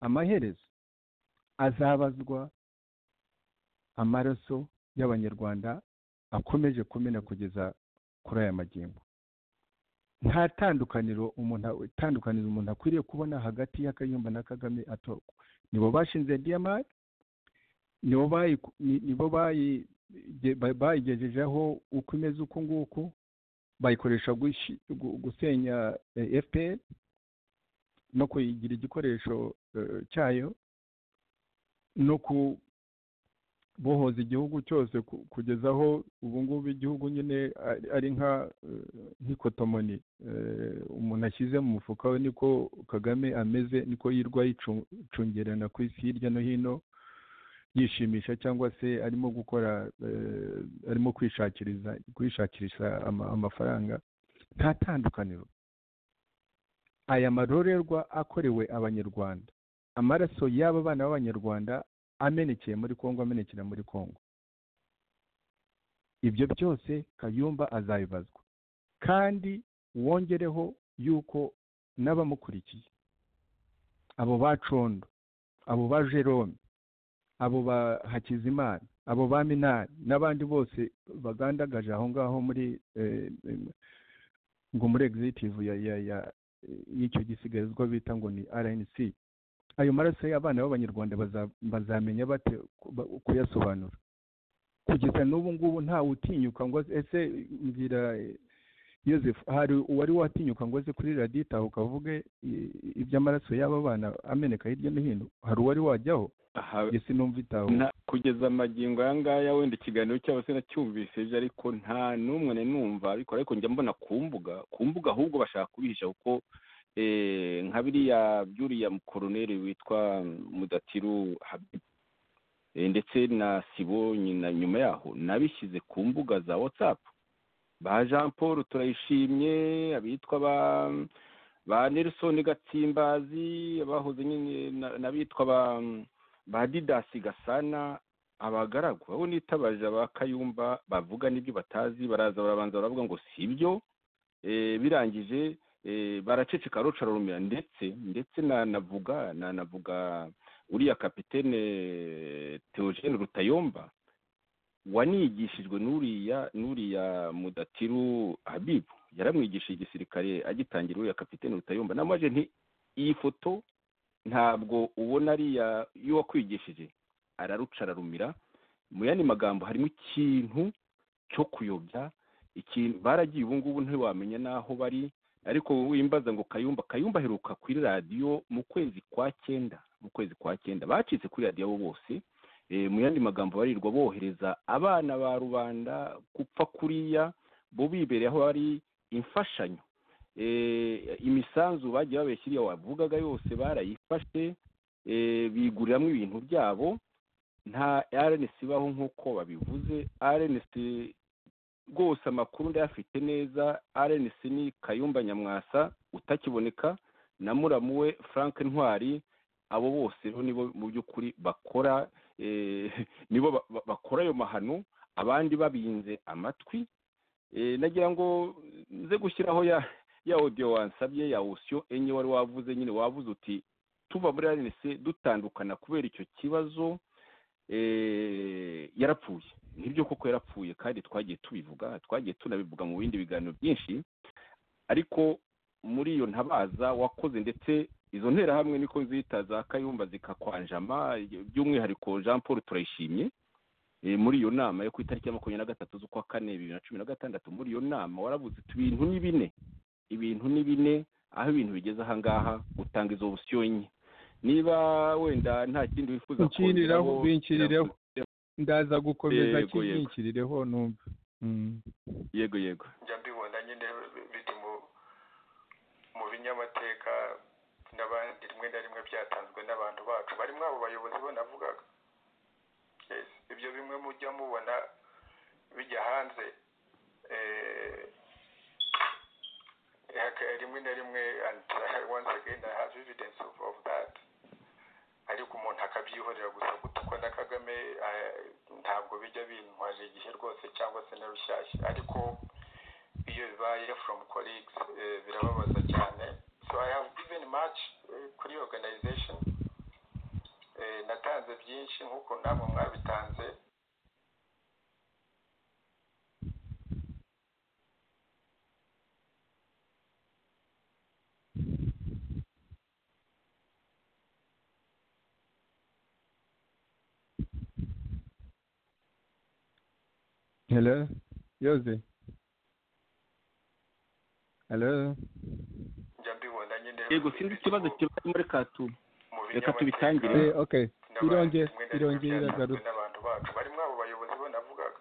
amaherezo azabazwa amaraso y'abanyarwanda akomeje kumena kugeza kuri aya magingo nta tandukaniro umuntu itandukaniro umuntu akwiriye kubona hagati y'akayumba na kagame atorwa nibo bashinze diyamari nibo bayigejejeho uko imeze uku nguku bayikoresha gusenya fpr no kuyigira igikoresho cyayo no kubohoza igihugu cyose kugezaho ubu ngubu igihugu nyine ari nk'ikotomoni umuntu ashyize mu mufuka we niko kagame ameze niko yirwa yicungerana ku isi hirya no hino yishimisha cyangwa se arimo gukora arimo kwishakiriza kwishakisha amafaranga nta tandukaniro aya marorerwa akorewe abanyarwanda amaraso y'aba bana b'abanyarwanda amenekeye muri congo amenekera muri congo ibyo byose kayumba azabibazwa kandi wongereho yuko n'abamukurikiye abo ba condo abo ba jerome abo ba hakizimana abo ba minani n'abandi bose bagandagaje aho ngaho muri ngo muri egizitivu y'icyo gisigarizwa bita ngo ni rnc ayo maraso y'abana b'abanyarwanda bazamenya bate kuyasobanura kugeza n'ubu ngubu ntawe utinyuka ngo ese mbwira yosefu hari uwari watinyuka ngo aze kuri radiyo itahuka ukavuge iby'amaraso y'aba bana ameneka hirya no hino hari uwari wajyaho ese numva itahuka kugeza amagingo aya ngaya wenda ikiganiro cyabo sinacyumvisije ariko nta n'umwe numva ariko ariko njya mbona ku mbuga ku mbuga ahubwo bashaka kubihisha kuko nka biriya byuriya mukoroneri witwa mudatiru ndetse na sibo nyuma yaho nabishyize ku mbuga za watsapu ba jean paul turayishimye abitwa ba ba nelson gatsimbazi abahoze nyine n'abitwa ba ba didasi gasana abagaragu abo nitabaje ba kayumba bavuga n'ibyo batazi baraza barabanza baravuga ngo si ibyo birangije baraceceka rucarumira ndetse ndetse nanavuga nanavuga uriya kapitene teogene rutayomba wanigishijwe n'uriya n'uriya mudatiru habibu yaramwigishije igisirikare agitangira uriya kapitene rutayomba n'amaje nti iyi foto ntabwo ubona ariya iyo wakwigishije araruca ararumira mu yandi magambo harimo ikintu cyo kuyobya ikintu baragiye ubu ngubu ntiwamenya n'aho bari ariko wimbaza ngo kayumba kayumba aheruka kuri radiyo mu kwezi kwa cyenda mu kwezi kwa cyenda bacitse kuri radiyo bose mu yandi magambo barirwa bohereza abana ba rubanda gupfa kuriya bo bibereye aho hari imfashanyo imisanzu bagiye babeshya iriya wavugaga yose barayifashe biguriramo ibintu byabo nta rnc ibaho nk'uko babivuze rnc rwose amakuru ndayafite neza rnc ni kayumba nyamwasa utakiboneka na muramu we frank ntwari abo bose nibo mu by'ukuri bakora nibo bakora ayo mahano abandi babinze amatwi nagira ngo nze gushyiraho ya ya odiyo wansabye ya osiyo enye wari wavuze nyine wavuze uti tuva muri rnc dutandukana kubera icyo kibazo yarapfuye nibyo koko yarapfuye kandi twagiye tubivuga twagiye tunabivuga mu bindi biganiro byinshi ariko muri iyo ntabaza wakoze ndetse izo nterahamwe niko nzita za kayumba zikakwanjama by'umwihariko jean paul turayishimye muri iyo nama yo ku itariki ya makumyabiri na gatatu z'ukwa kane bibiri na cumi na gatandatu muri iyo nama waravuze uti ibintu ni bine ibintu ni bine aho ibintu bigeze ahangaha utanga izo busiyo nke niba wenda nta kindi wifuza kongeraho binkirireho ndaza gukomeza kinkirireho numva yego yego njya mbibona nyine biri mu binyamateka n'abandi rimwe na rimwe byatanzwe n'abantu bacu barimo abo bayobozi banavugaga ibyo bimwe mujya mubona bijya hanze rimwe na rimwe once again i have evidence of that ariko umuntu akabyihorera gusa gutukwa na kagame ntabwo bijya bintwaje igihe rwose cyangwa se na rushyashya ariko iyo bibaye from colleagues birababaza cyane so i have given much kuri organization natanze byinshi nk'uko namwe mwabitanze Hello, Yoze. Hello. Yego sindi ikibazo kibaye muri Katumu. Reka tubitangire. Eh, okay. Ironge irongera iragarutse. N'abantu bacu barimo abo bayobozi banavugaga.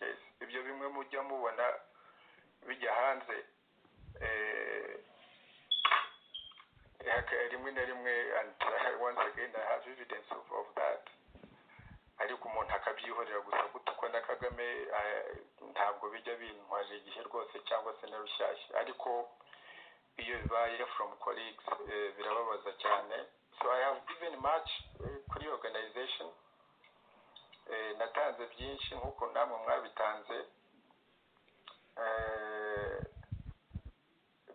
Yes, ibyo bimwe mujya mubona bijya hanze eh rimwe na rimwe and once again I have evidence of, of that. ariko umuntu akabyihorera gusa gutukwa na kagame ntabwo bijya bintwaje igihe rwose cyangwa se na rushyashya ariko iyo bibaye from colleagues birababaza cyane so i have given much kuri organization natanze byinshi nk'uko namwe mwabitanze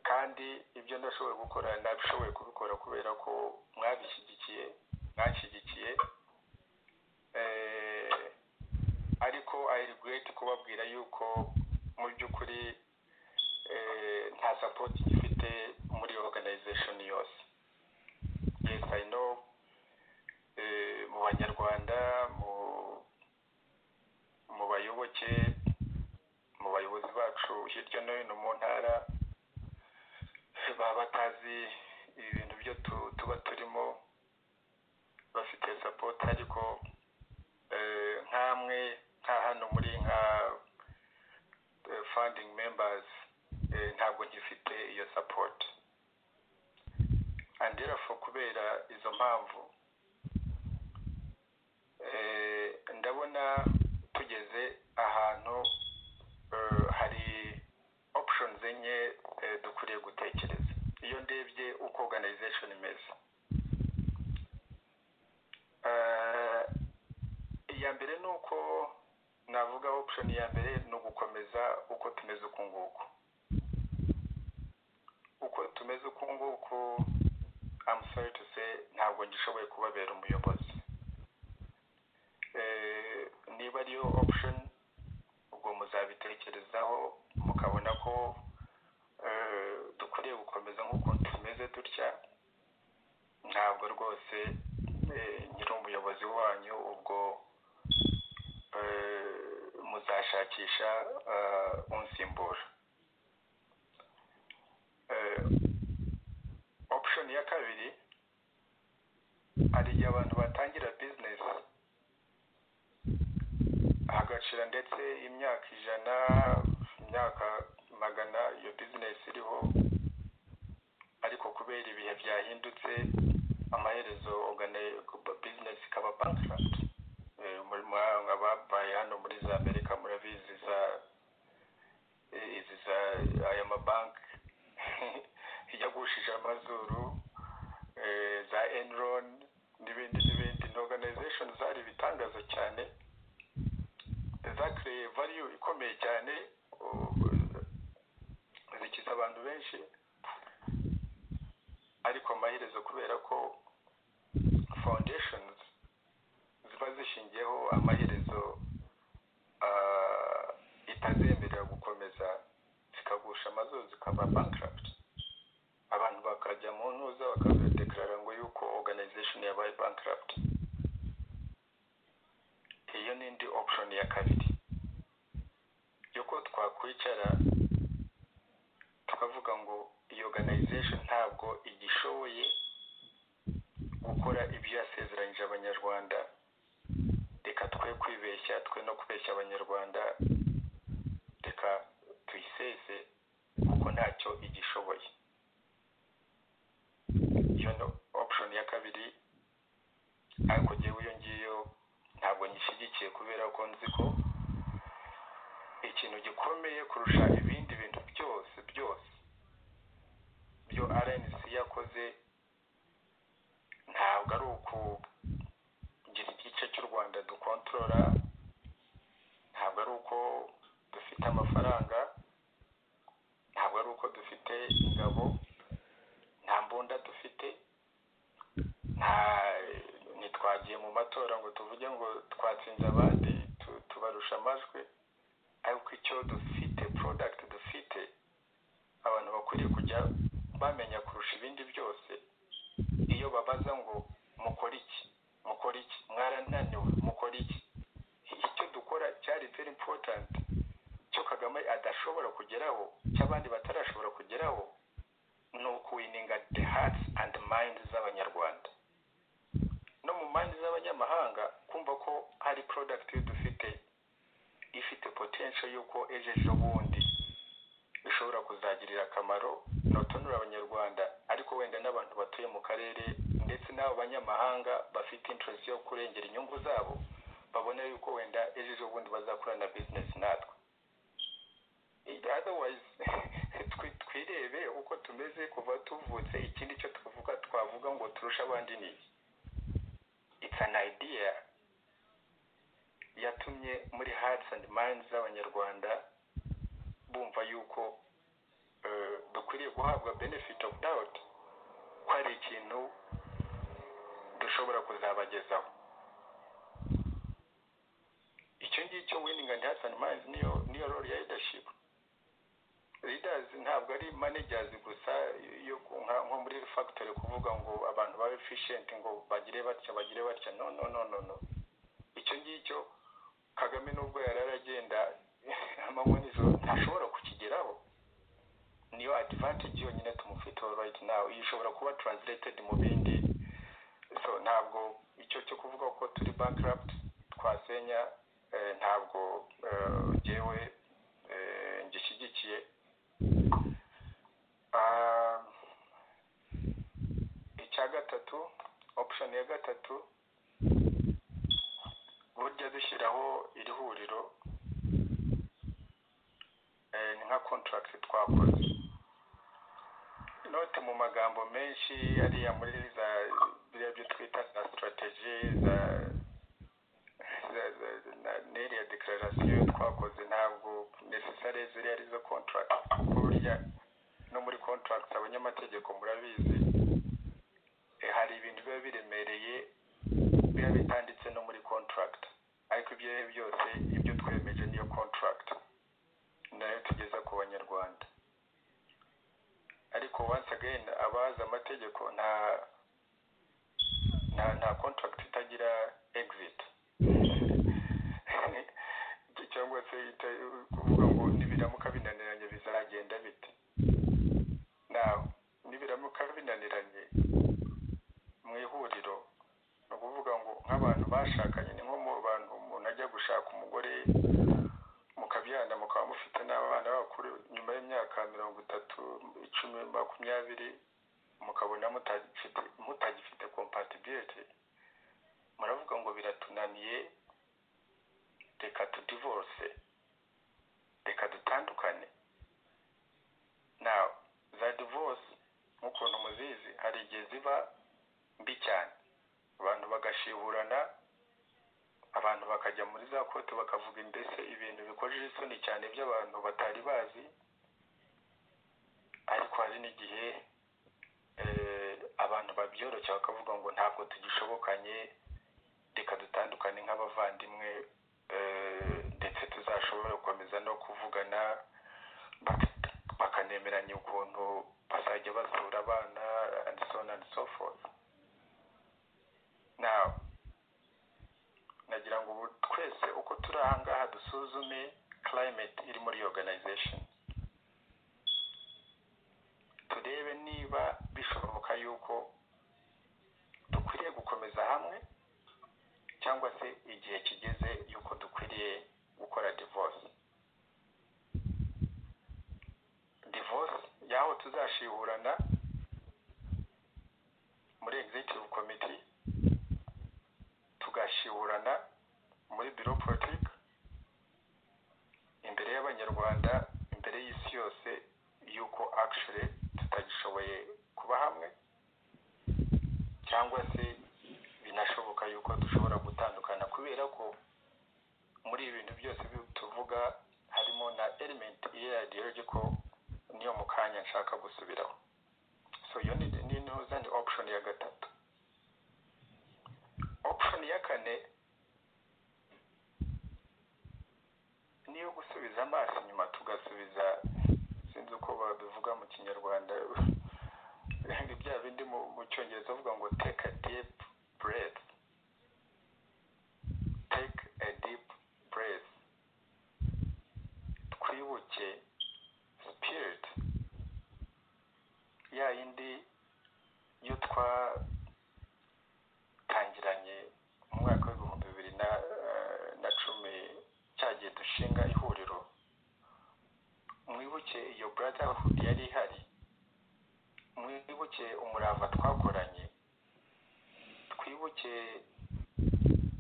kandi ibyo ndashoboye gukora nabishoboye kubikora kubera ko mwabishyigikiye mwanshyigikiye ariko ayirigureti kubabwira yuko mu by'ukuri nta sapoti gifite muri organization yose yes i know mu banyarwanda mu bayoboke mu bayobozi bacu hirya no hino mu ntara baba batazi ibintu byo tuba turimo bafite sapoti ariko nk'amwe nka hano muri nka funding members ntabwo gifite iyo support and therefore kubera izo mpamvu ndabona tugeze ahantu hari options enye dukwiriye gutekereza iyo ndebye uko organization imeze iya mbere ni uko navuga option ya mbere ni ugukomeza uko tumeze uku nguku uko tumeze uku nguku I'm sorry to say ntabwo ngishoboye kubabera umuyobozi niba ariyo option ubwo muzabitekerezaho mukabona ko dukwiriye gukomeza nk'uko tumeze dutya ntabwo rwose nyiri umuyobozi wanyu ubwo muzashakisha unsimbura option ya kabiri hari igihe abantu batangira bizinesi hagacira ndetse imyaka ijana imyaka magana iyo bizinesi iriho ariko kubera ibihe byahindutse amaherezo bizinesi ikaba bankarapti ababaye hano muri za amerika murabizi za izi za aya mabanki yagushije amazuru za enron n'ibindi n'ibindi ni organization zari ibitangaza cyane zakiriye value ikomeye cyane zikiza abantu benshi ariko amaherezo kubera ko foundations ziba zishingiyeho amaherezo itazemerera gukomeza zikagusha amazuru zikaba bankirapti abantu bakajya mu ntuza bakazadekarara ngo yuko organization yabaye bankirapti iyo ni indi option ya kabiri yuko twakwicara tukavuga ngo iyi organization ntabwo igishoboye gukora ibyo yasezeranyije abanyarwanda reka twe kwibeshya twe no kubeshya abanyarwanda reka tuyiseze kuko ntacyo igishoboye iyo ni option ya kabiri ariko ngewe iyo ngiyo ntabwo nyishyigikiye kubera ko nzi ko ikintu gikomeye kurusha ibindi bintu byose byose byo rnc yakoze ntabwo ari ukugira igice cy'u rwanda dukontorora ntabwo ari uko dufite amafaranga ntabwo ari uko dufite ingabo nta mbunda dufite nta ntitwagiye mu matora ngo tuvuge ngo twatsinze abandi tubarusha amajwi ariko icyo dufite porodagiti dufite abantu bakwiriye kujya bamenya kurusha ibindi byose iyo babaza ngo mukore iki mukore iki mwarananiwe mukore iki icyo dukora cyari very important cyo kagame adashobora kugeraho cy'abandi batarashobora kugeraho ni ukuwininga the hearts and minds z'abanyarwanda no mu mandi z'abanyamahanga kumva ko hari porodagiti dufite ifite potensho y'uko ejo ejo bundi ishobora kuzagirira akamaro notonura abanyarwanda ariko wenda n'abantu batuye mu karere ndetse n'abo banyamahanga bafite interest yo kurengera inyungu zabo babona yuko wenda ejo ejo bundi bazakorana bizinesi natwe otherwise twirebe uko tumeze kuva tuvutse ikindi cyo twavuga twavuga ngo turushe abandi ni iki it's an idea yatumye muri hearts and minds z'abanyarwanda bumva yuko dukwiriye guhabwa benefit of doubt ko hari ikintu dushobora kuzabagezaho icyo ngicyo winning and hearts and minds niyo niyo role ya leadership leaders ntabwo ari managers gusa yo nko muri factory kuvuga ngo abantu babe efficient ngo bagire batya bagire batya no no no no no icyo ngicyo kagame nubwo yari aragenda amanywa nijoro ntashobora kukigeraho niyo advantage yonyine tumufiteho right now iyo ishobora kuba translated mu bindi so ntabwo icyo cyo kuvuga ko turi bankrupt twasenya ntabwo ngewe ngishyigikiye icya gatatu option ya gatatu burya dushyiraho iri huriro ni nka contract twakoze inote mu magambo menshi ariya muri za biriya byo twita za strategy za n'iriya declaration twakoze ntabwo necessary ziriya ari zo contract burya no muri contract abanyamategeko murabizi hari ibintu biba biremereye biba bitanditse no muri contract ariko ibyo ari byo byose ibyo twemeje niyo contract nayo tugeza ku banyarwanda ariko once again abazi amategeko nta nta nta contract itagira exit cyangwa se kuvuga ngo nibiramuka binaniranye bizagenda bite nawe nibiramuka binaniranye mu ihuriro ni ukuvuga ngo nk'abantu bashakanye ni nko mu bantu umuntu ajya gushaka umugore mukabyana mukaba mufite n'abana bakuru nyuma y'imyaka mirongo itatu icumi makumyabiri mukabona mutagifite kompatibiriti muravuga ngo biratunaniye reka tudivorce reka dutandukane nawe za divorce nk'ukuntu muzizi hari igihe ziba mbi cyane abantu bagashihurana abantu bakajya muri za kote bakavuga mbese ibintu bikojeje isoni cyane by'abantu batari bazi ariko hari n'igihe abantu babyoroshya bakavuga ngo ntabwo tugishobokanye reka dutandukane nk'abavandimwe ndetse tuzashobora gukomeza no kuvugana bakanemeranya ukuntu bazajya basura abana and so on and so forth nawe nagira ngo ubu twese uko turi aha ngaha dusuzume climate iri muri organization turebe niba bishoboka yuko dukwiriye gukomeza hamwe cyangwa se igihe kigeze yuko dukwiriye gukora divorce divorce yaho tuzashihurana muri executive committee tugashihurana muri biro politiki imbere y'abanyarwanda imbere y'isi yose yuko actually tutagishoboye kuba hamwe cyangwa se binashoboka yuko dushobora gutandukana kubera ko muri ibi bintu byose tuvuga harimo na element iradiyo ko niyo mu kanya nshaka gusubiraho so iyo ni intuza ni option ya gatatu option ya kane ni iyo gusubiza amaso inyuma tugasubiza sinzi uko babivuga mu kinyarwanda bya bindi mu cyongereza bavuga ngo take a deep breath take a deep breath twibuke spirit ya yindi yo twatangiranye mu mwaka w'ibihumbi bibiri na cumi cyagiye dushinga ihuriro mwibuke iyo brotherhood yari ihari mwibuke umurava twakoranye twibuke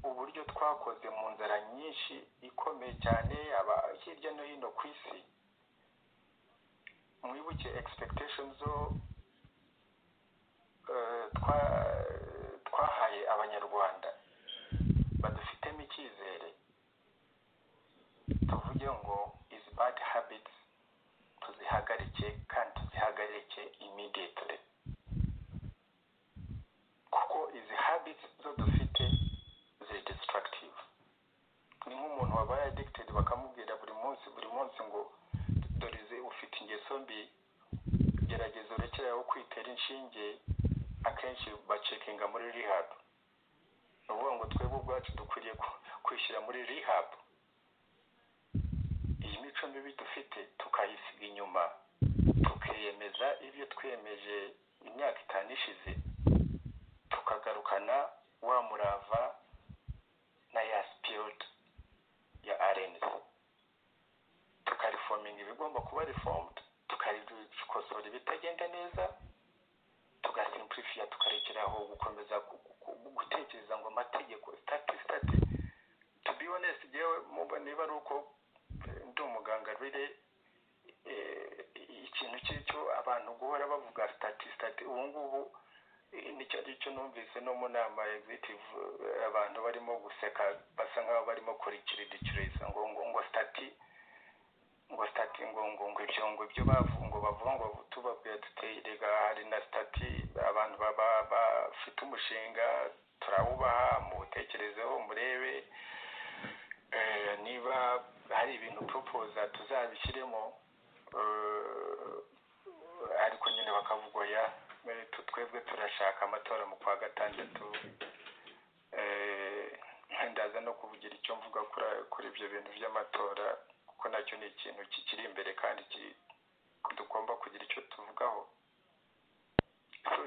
uburyo twakoze mu nzara nyinshi ikomeye cyane hirya no hino ku isi mwibuke expectation zo twahaye abanyarwanda badufitemo icyizere tuvuge ngo izi bad habits tuzihagarike kandi tuzihagarike immediately kuko izi habits zo dufite ziri destructive ni nk'umuntu wabaye addicted bakamubwira buri munsi buri munsi ngo dore izi ufite ingeso mbi gerageza urekere aho kwitera inshinge akenshi bacekinga muri rehab ni ukuvuga ngo twebwe ubwacu dukwiriye kwishyira muri rehab iyi mico mibi dufite tukayisiga inyuma tukiyemeza ibyo twiyemeje imyaka itanu ishize tukagarukana wa murava na ya sipiriti ya arenesi tukarifominga ibigomba kuba rifomudu tukarikosora ibitagenda neza tugasimpurifiya tukarekeraho gukomeza gutekereza ngo amategeko sitati sitati tubibonesi yewe niba ari uko ndi umuganga rero ikintu cy'icyo abantu guhora bavuga sitati sitati ubu ngubu nicyo ngicyo numvise no mu nama egizitivu abantu barimo guseka basa nk'aho barimo kurikiriza ngo ngo ngo sitati ngo sitati ngo ngo ngo ibyo ngo ibyo bavuga ngo bavuga ngo tubabwira tuteyerega hari na sitati abantu baba bafite umushinga turawubaha muwutekerezeho murebe niba hari ibintu propoza tuzabishyiremo ariko nyine bakavuga ya twebwe turashaka amatora mu kwa gatandatu ndaza no kuvugira icyo mvuga kuri ibyo bintu by'amatora kuko nacyo ni ikintu kikiri imbere kandi tugomba kugira icyo tuvugaho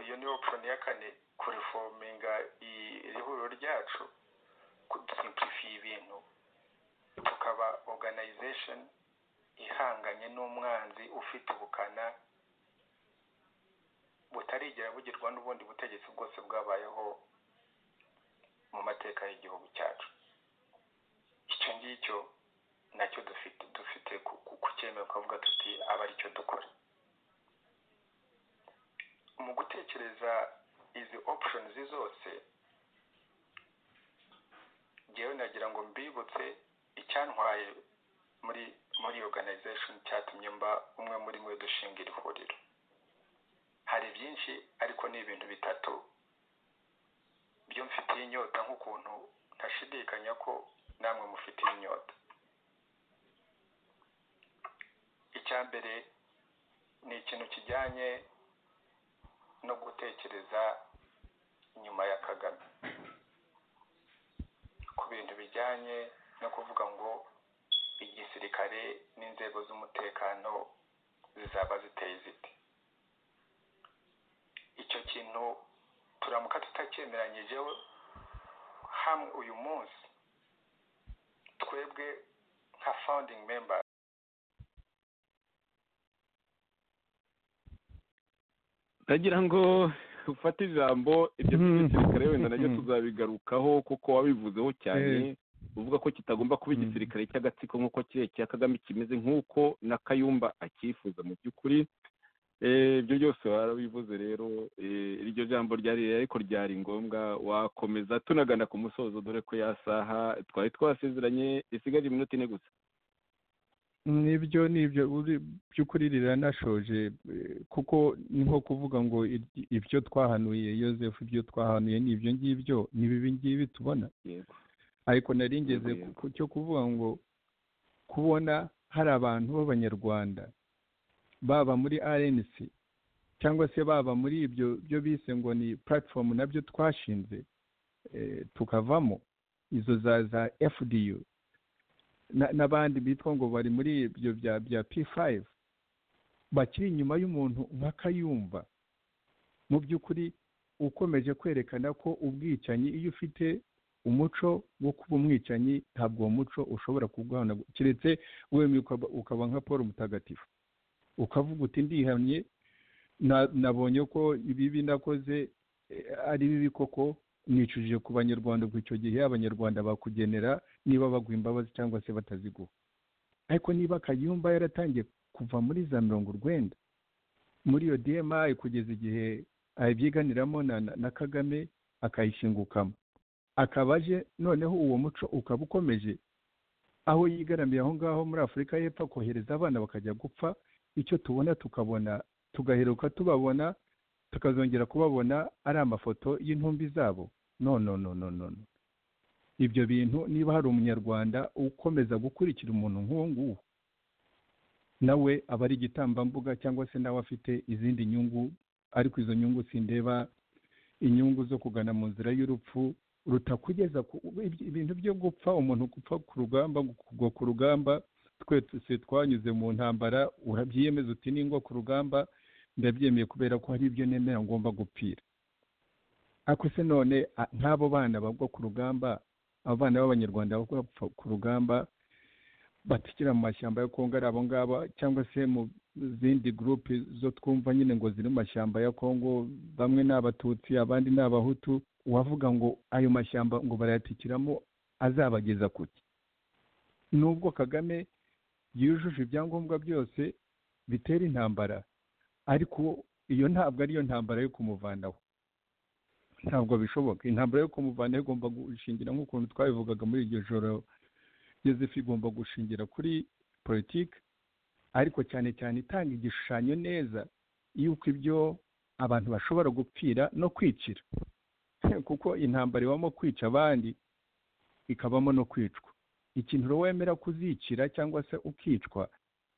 iyo ni option ya kane kurifominga iri huriro ryacu kudusimplifiye ibintu tukaba organization ihanganye n'umwanzi ufite ubukana butarigera bugirwa n'ubundi butegetsi bwose bwabayeho mu mateka y'igihugu cyacu icyo ngicyo nacyo dufite dufite kucyemera ukavuga tuti aba aricyo dukora mu gutekereza izi opshonizi zose ngewe nagira ngo mbibutse icyantwaye muri muri organization cyatumye mba umwe muri mwe dushinga iri huriro hari byinshi ariko ni ibintu bitatu byo mfitiye inyota nk'ukuntu ntashidikanya ko namwe mufitiye inyota icya mbere ni ikintu kijyanye no gutekereza inyuma ya kagame ku bintu bijyanye no kuvuga ngo igisirikare n'inzego z'umutekano zizaba ziteye ziti icyo kintu turamuka tutakemeranyijeho hamwe uyu munsi twebwe nka founding member ndagira ngo ufate ijambo ibyo by'igisirikare wenda nabyo tuzabigarukaho kuko wabivuzeho cyane uvuga ko kitagomba kuba igisirikare cy'agatsiko nk'uko kirekire kagame kimeze nk'uko na kayumba akifuza mu by'ukuri ibyo byose warabivuze rero iryo jambo ryari ariko ryari ngombwa wakomeza tunagana ku musozo dore ko yasaha twari twasezeranye isigaje iminota ine gusa nibyo nibyo by'ukuri riranashoje kuko ni nko kuvuga ngo ibyo twahanuye yoseph ibyo twahanuye ni ibyo ngibyo ni bibi ngibi tubona ariko naringeze ku cyo kuvuga ngo kubona hari abantu b'abanyarwanda baba muri rnc cyangwa se baba muri ibyo byo bise ngo ni puratifomu nabyo twashinze tukavamo izo za za fdu n'abandi bitwa ngo bari muri ibyo bya bya p5 bakiri inyuma y'umuntu nka kayumba mu by'ukuri ukomeje kwerekana ko ubwicanyi iyo ufite umuco wo kuba umwicanyi ntabwo uwo muco ushobora kurwanagura keretse wemye ukaba nka paul mutagatifu ukavuga uti ndihamye nabonye ko ibibi nakoze ari bibi koko nicujije ku banyarwanda kuko icyo gihe abanyarwanda bakugenera niba bagwa imbabazi cyangwa se bataziguha ariko niba kayumba yaratangiye kuva muri za mirongo urwenda muri iyo dmi kugeza igihe ayibyiganiramo na kagame akayishingukamo akaba aje noneho uwo muco ukaba ukomeje aho yigaramiye aho ngaho muri afurika y'epfo kohereza abana bakajya gupfa icyo tubona tukabona tugaheruka tubabona tukazongera kubabona ari amafoto y'intumbi zabo no no no no no ibyo bintu niba hari umunyarwanda ukomeza gukurikira umuntu nk'uwo nguwo nawe aba ari igitambambuga cyangwa se nawe afite izindi nyungu ariko izo nyungu sindeba inyungu zo kugana mu nzira y'urupfu rutakugeza ibintu byo gupfa umuntu gupfa ku rugamba kugwa ku rugamba twese twanyuze mu ntambara urabyiyemeza uti ningwa ku rugamba ndabyemeye kubera ko hari ibyo nemera ngomba gupfira ariko se none nk'abo bana bagwa ku rugamba abo bana b'abanyarwanda bagwa ku rugamba batikira mu mashyamba ya kongo ari abo ngabo cyangwa se mu zindi gurupe zo twumva nyine ngo ziri mu mashyamba ya kongo bamwe ni abatutsi abandi ni abahutu wavuga ngo ayo mashyamba ngo barayatikiramo azabageza ku ki nubwo kagame yujuje ibyangombwa byose bitera intambara ariko iyo ntabwo ariyo ntambara yo kumuvanaho ntabwo bishoboka intambara yo kumuvanaho igomba gushingira nk'ukuntu twabivugaga muri iryo joro yosefu igomba gushingira kuri politiki ariko cyane cyane itanga igishushanyo neza y'uko ibyo abantu bashobora gupfira no kwicira kuko intambara ibamo kwica abandi ikabamo no kwicwa ikintu wemera kuzicira cyangwa se ukicwa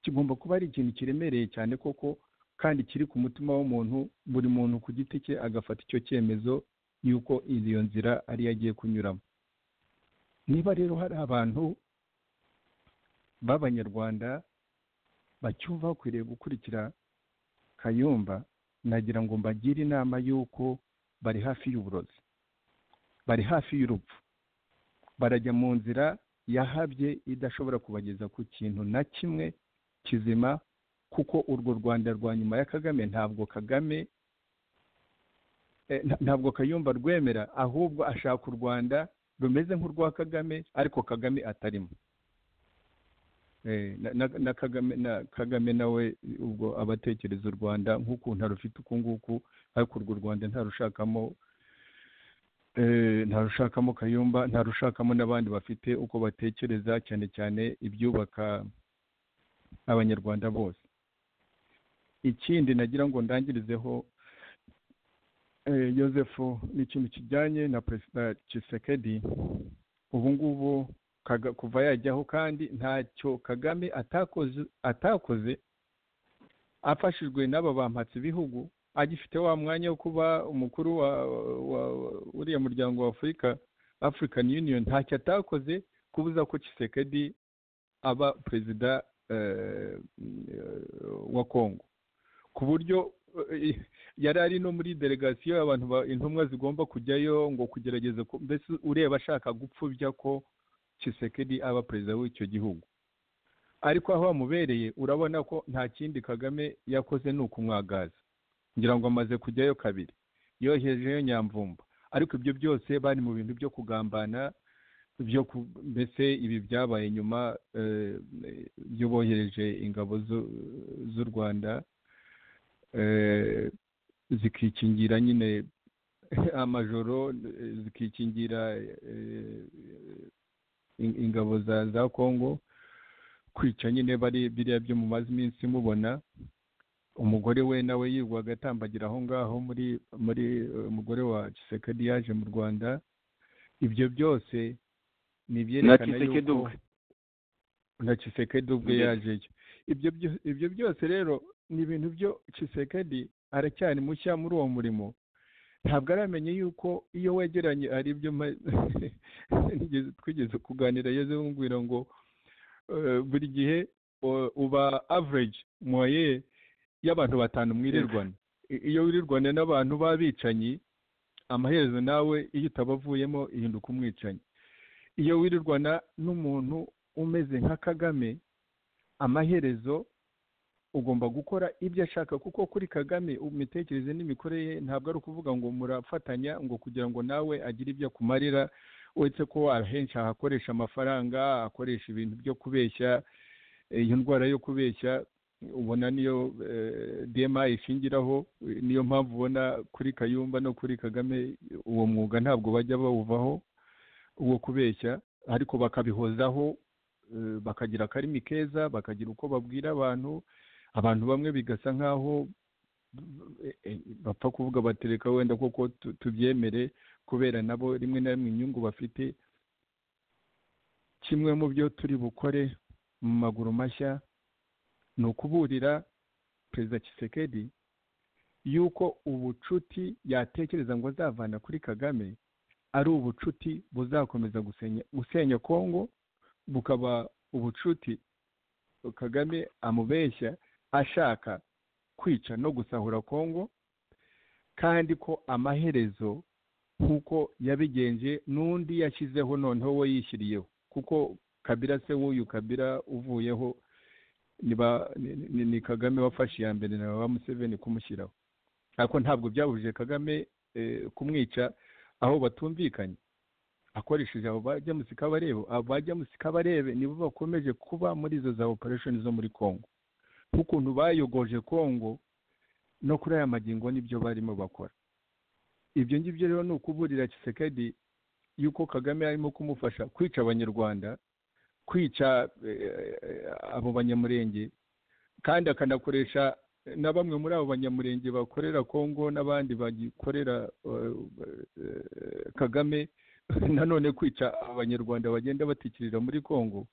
kigomba kuba ari ikintu kiremereye cyane koko kandi kiri ku mutima w'umuntu buri muntu ku giti cye agafata icyo cyemezo y'uko iyo nzira ariyo agiye kunyuramo niba rero hari abantu b'abanyarwanda bacyumva bakwiriye gukurikira kayumba nagira ngo mbagire inama y'uko bari hafi y'uburozi bari hafi y'urupfu barajya mu nzira yahabye idashobora kubageza ku kintu na kimwe kizima kuko urwo rwanda rwa nyuma ya kagame ntabwo kagame ntabwo kayumba rwemera ahubwo ashaka u rwanda rumeze nk'urwa kagame ariko kagame atarimo na kagame na kagame nawe ubwo abatekereza u rwanda nk'ukuntu arufite uku nguku ariko urwo rwanda ntarushakamo ntarushakamo kayumba ntarushakamo n'abandi bafite uko batekereza cyane cyane ibyubaka abanyarwanda bose ikindi nagira ngo ndangirizeho Joseph ni ikintu kijyanye na perezida Tshisekedi ubu ngubu kuva yajyaho kandi ntacyo kagame atakoze afashijwe n'aba bampatse ibihugu agifite wa mwanya wo kuba umukuru wa uriya muryango wa afurika african union ntacyo atakoze kubuza ko Tshisekedi aba perezida wa kongo ku buryo yari ari no muri delegasiyo abantu intumwa zigomba kujyayo ngo kugerageza mbese ureba ashaka gupfubya ko Tshisekedi aba perezida w'icyo gihugu ariko aho bamubereye urabona ko nta kindi kagame yakoze ni ukumwagaza ngira ngo amaze kujyayo kabiri yohejeyo nyamvumba ariko ibyo byose bari mu bintu byo kugambana byo mbese ibi byabaye nyuma byo bohereje ingabo z'u rwanda zikikingira nyine amajoro zikikingira ingabo za kongo kwica nyine bari biriya byo mumaze iminsi mubona umugore we nawe yirwaga atambagira aho ngaho muri muri umugore wa Kisekedi yaje mu rwanda ibyo byose ni ibyerekana yuko na Kisekedi ubwe yajeyo ibyo byose rero ni ibintu byo Kisekedi aracyari mushya muri uwo murimo ntabwo aramenye yuko iyo wegeranye ari ibyo twigeze kuganira yeze bumvira ngo buri gihe uba average moye y'abantu batanu mwirirwana iyo wirirwana n'abantu b'abicanyi amaherezo nawe iyo utabavuyemo ihinduka umwicanyi iyo wirirwana n'umuntu umeze nka kagame amaherezo ugomba gukora ibyo ashaka kuko kuri kagame imitekerereze n'imikorere ye ntabwo ari ukuvuga ngo murafatanya ngo kugira ngo nawe agire ibyo akumarira uretse ko ahenshi ahakoresha amafaranga akoresha ibintu byo kubeshya iyo ndwara yo kubeshya ubona niyo dma ishingiraho niyo mpamvu ubona kuri kayumba no kuri kagame uwo mwuga ntabwo bajya bawuvaho uwo kubeshya ariko bakabihozaho bakagira akarimi keza bakagira uko babwira abantu abantu bamwe bigasa nk'aho bapfa kuvuga batereka wenda koko tubyemere kubera nabo rimwe na rimwe inyungu bafite kimwe mu byo turi bukore mu maguru mashya ni ukuburira perezida Kisekedi yuko ubucuti yatekereza ngo azavana kuri kagame ari ubucuti buzakomeza gusenya kongo bukaba ubucuti kagame amubeshya ashaka kwica no gusahura kongo kandi ko amaherezo nk'uko yabigenje n'undi yashyizeho noneho we yishyiriyeho kuko kabira se w'uyu kabira uvuyeho ni kagame wafashe iya mbere na ba museveni kumushyiraho ariko ntabwo byabujije kagame kumwica aho batumvikanye akoresheje abo bajya musika barebe abo bajya musika barebe nibo bakomeje kuba muri izo za operesheni zo muri congo nk'ukuntu bayogoje congo no kuri aya magingo nibyo barimo bakora ibyo ngibyo rero ni ukuburira kisekedi yuko kagame arimo kumufasha kwica abanyarwanda kwica abo banyamurenge kandi akanakoresha na bamwe muri abo banyamurenge bakorera congo n'abandi bagikorera kagame nanone kwica abanyarwanda bagenda batikirira muri congo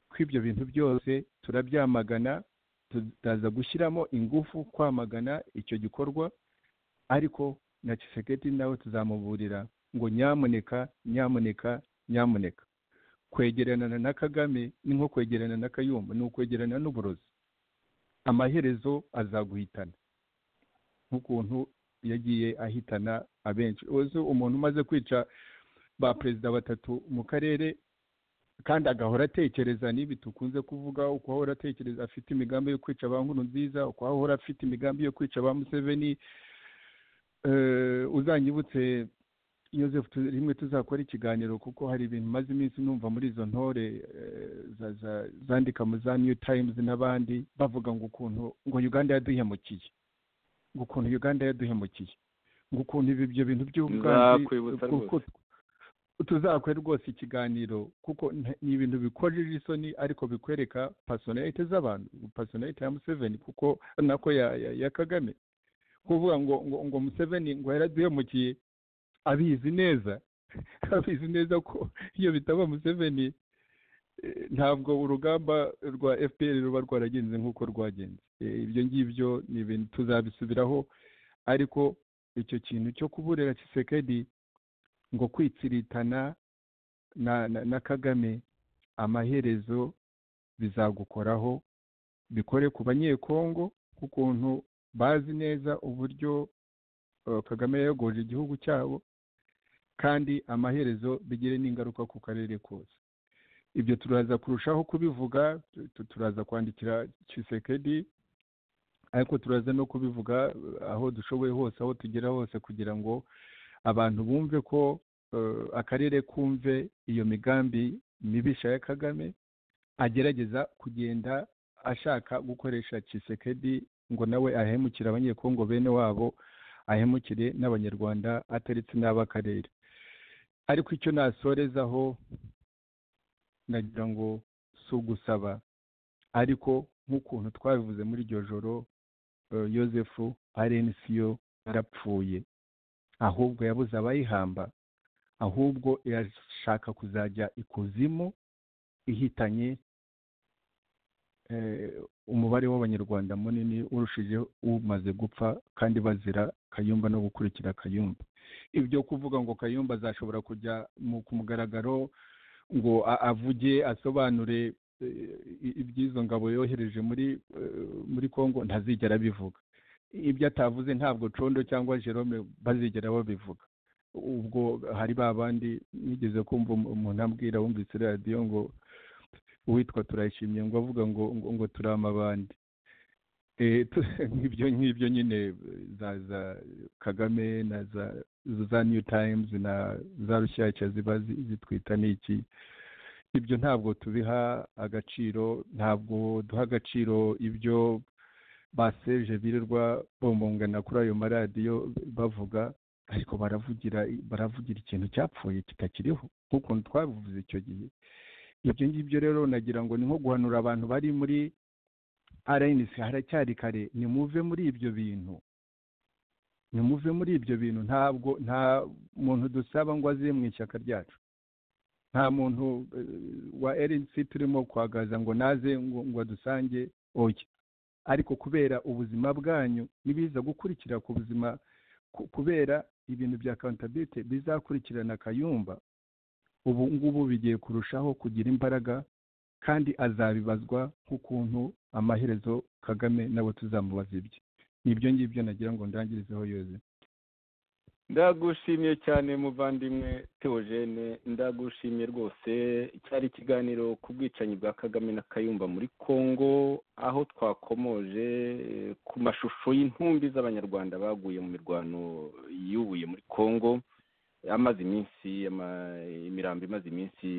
ko ibyo bintu byose turabyamagana tutaza gushyiramo ingufu kwamagana icyo gikorwa ariko na kiseketi nawe tuzamuburira ngo nyamuneka nyamuneka nyamuneka kwegerana na kagame ni nko kwegerana na kayumba ni ukwegerana n'uburozi amaherezo azaguhitana nk'ukuntu yagiye ahitana abenshi umuntu umaze kwica ba perezida batatu mu karere kandi agahora atekereza n'ibi dukunze kuvuga uko ahora atekereza afite imigambi yo kwica ba nkuru nziza uko ahora afite imigambi yo kwica ba museveni uzanyibutse Yosefu rimwe tuzakora ikiganiro kuko hari ibintu maze iminsi numva muri izo ntore zandika mu za new times n'abandi bavuga ngo ukuntu ngo uganda yaduhemukiye ngo ukuntu uganda yaduhemukiye ngo ukuntu ibyo bintu by'ubwanzi tuzakore rwose ikiganiro kuko ni ibintu bikorera isoni ariko bikwereka pasonayite z'abantu pasonayite ya museveni kuko nako ya kagame kuvuga ngo ngo ngo museveni ngo yaraduhemukiye abizi neza abizi neza ko iyo bitaba museveni ntabwo urugamba rwa fpr ruba rwaragenze nk'uko rwagenze ibyo ngibyo ni ibintu tuzabisubiraho ariko icyo kintu cyo kuburira kisekedi ngo kwitsiritana na kagame amaherezo bizagukoraho bikore ku banyekongo k'ukuntu bazi neza uburyo kagame yayogoje igihugu cyabo kandi amaherezo bigire n'ingaruka ku karere kose ibyo turaza kurushaho kubivuga turaza kwandikira kisekedi ariko turaza no kubivuga aho dushoboye hose aho tugera hose kugira ngo abantu bumve ko akarere kumve iyo migambi mibisha ya kagame agerageza kugenda ashaka gukoresha kisekedi ngo nawe ahemukire abanyekongo bene wabo ahemukire n'abanyarwanda ataretse n'ab'akarere ariko icyo nasorezaho nagira ngo si ugusaba ariko nk'ukuntu twabivuze muri iryo joro yosefu arenisiyo yarapfuye ahubwo yabuze abayihamba ahubwo irashaka kuzajya ikuzimu ihitanye umubare w'abanyarwanda munini urushije umaze gupfa kandi bazira kayumba no gukurikira kayumba ibyo kuvuga ngo kayumba azashobora kujya ku mugaragaro ngo avuge asobanure iby'izo ngabo yohereje muri muri congo ntazigera abivuga ibyo atavuze ntabwo condo cyangwa jerome bazigera babivuga ubwo hari ba bandi nigeze kumva umuntu ambwira wumvise radiyo ngo uwitwa turayishimiye ngo avuga ngo ngo turama abandi nk'ibyo nk'ibyo nyine za za kagame na za za new times na za rushyashya ziba zitwita n'iki ibyo ntabwo tubiha agaciro ntabwo duha agaciro ibyo baseje birirwa bombongana kuri ayo maradiyo bavuga ariko baravugira baravugira ikintu cyapfuye kitakiriho nk'ukuntu twabivuze icyo gihe ibyo ngibyo rero nagira ngo ni nko guhanura abantu bari muri rnc haracyari kare nimuve muri ibyo bintu nimuve muri ibyo bintu ntabwo nta muntu dusaba ngo aze mu ishyaka ryacu nta muntu wa rnc turimo kwagaza ngo naze ngo adusange oya ariko kubera ubuzima bwanyu ntibiza gukurikira ku buzima kubera ibintu bya kantabite bizakurikirana akayumba ubu ngubu bigiye kurushaho kugira imbaraga kandi azabibazwa nk'ukuntu amaherezo kagame nabo tuzamubaza ibye ni ibyo ngibyo nagira ngo ndangirizeho yoze ndagushimiye cyane muvandimwe teogene ndagushimiye rwose cyari ikiganiro ku bwicanyi bwa kagame na kayumba muri congo aho twakomoje ku mashusho y'intumbi z'abanyarwanda baguye mu mirwano yubuye muri congo amaze iminsi imirambo imaze iminsi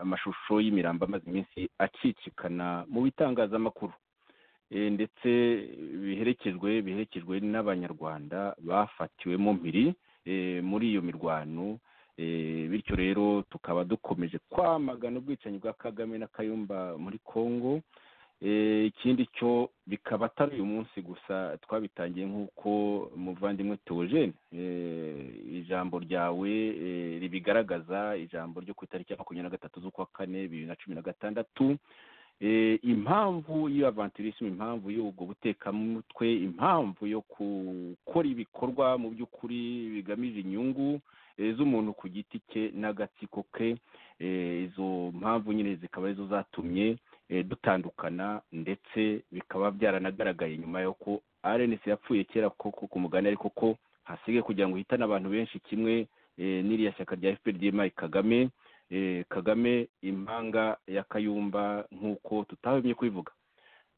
amashusho y'imirambo amaze iminsi acicikana mu bitangazamakuru ndetse biherekejwe biherekejwe n'abanyarwanda bafatiwemo mpiri muri iyo mirwano bityo rero tukaba dukomeje kwamagana ubwicanyi bwa kagame na kayumba muri congo ikindi cyo bikaba atari uyu munsi gusa twabitangiye nk'uko muvandimwe teogene ijambo ryawe ribigaragaza ijambo ryo ku itariki ya makumyabiri na gatatu z'ukwa kane bibiri na cumi na gatandatu impamvu y'avantirisme impamvu y'ubwo butekamutwe impamvu yo gukora ibikorwa mu by'ukuri bigamije inyungu z'umuntu ku giti cye n'agatsiko ke izo mpamvu nyine zikaba arizo zatumye dutandukana ndetse bikaba byaranagaragaye nyuma y'uko arenesi yapfuye kera koko ku mugani ariko ko hasigaye kugira ngo ihitane abantu benshi kimwe n'iriya shyaka rya fpr ry'imari kagame kagame impanga ya kayumba nk'uko tutahemye kubivuga